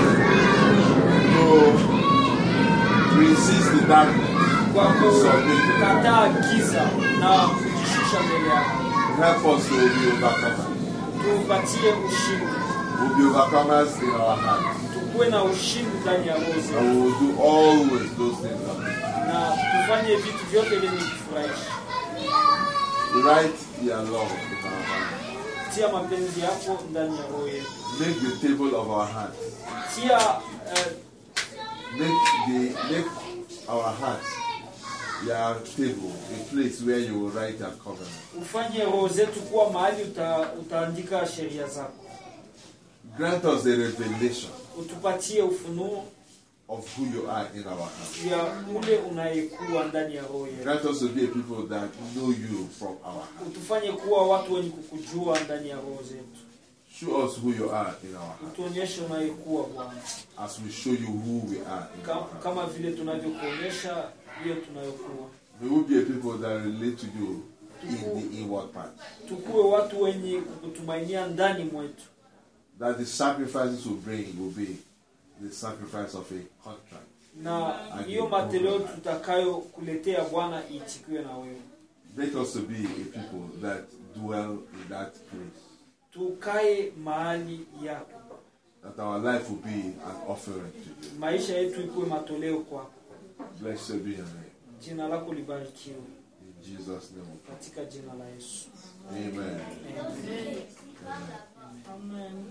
to resist the darkness, kwa submit. kukataa giza na kujishusha mbele yako Help us to be overcomers. tupatie ushindi We'll be overcomers in our hearts. tukuwe na ushindi ndani ya roho zetu And we will do always those things that we na tufanye vitu vyote vyenye kufurahisha Write your love in our hearts. tia mapenzi yako ndani ya roho yetu Make the table of our hearts. tia eh, Make the make our hearts your table, a place where you will write your covenant. ufanye roho zetu kuwa mahali uta, utaandika sheria zako Grant us the revelation utupatie ufunuo of who you are in our hearts. ya ule unayekuwa ndani ya roho yetu Grant us to be a people that know you from our heart. utufanye kuwa watu wenye kukujua ndani ya roho zetu Show us who you are in our heart utuonyeshe unayekuwa bwana as we show you who we are in our Ka- heart. kama vile tunavyokuonyesha hiyo tunayokuwa May we be a people that relate to you in the inward part. tukuwe watu wenye kukutumainia ndani mwetu That the sacrifices we bring will be the sacrifice of a contract. na hiyo matoleo tutakayokuletea bwana iitikiwe na wewe Make us to be a people that dwell in that place. tukae mahali yako That our life will be an offering to you. maisha yetu ikuwe matoleo kwako Blessed be your name. jina lako libarikiwe In Jesus' name we pray. katika jina la yesu Amen. Amen. Amen.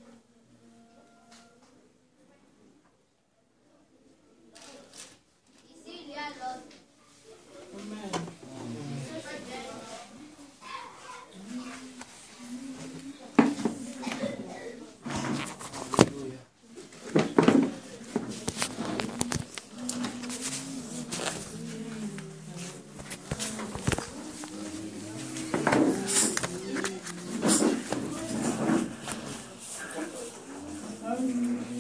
Amen. Amen.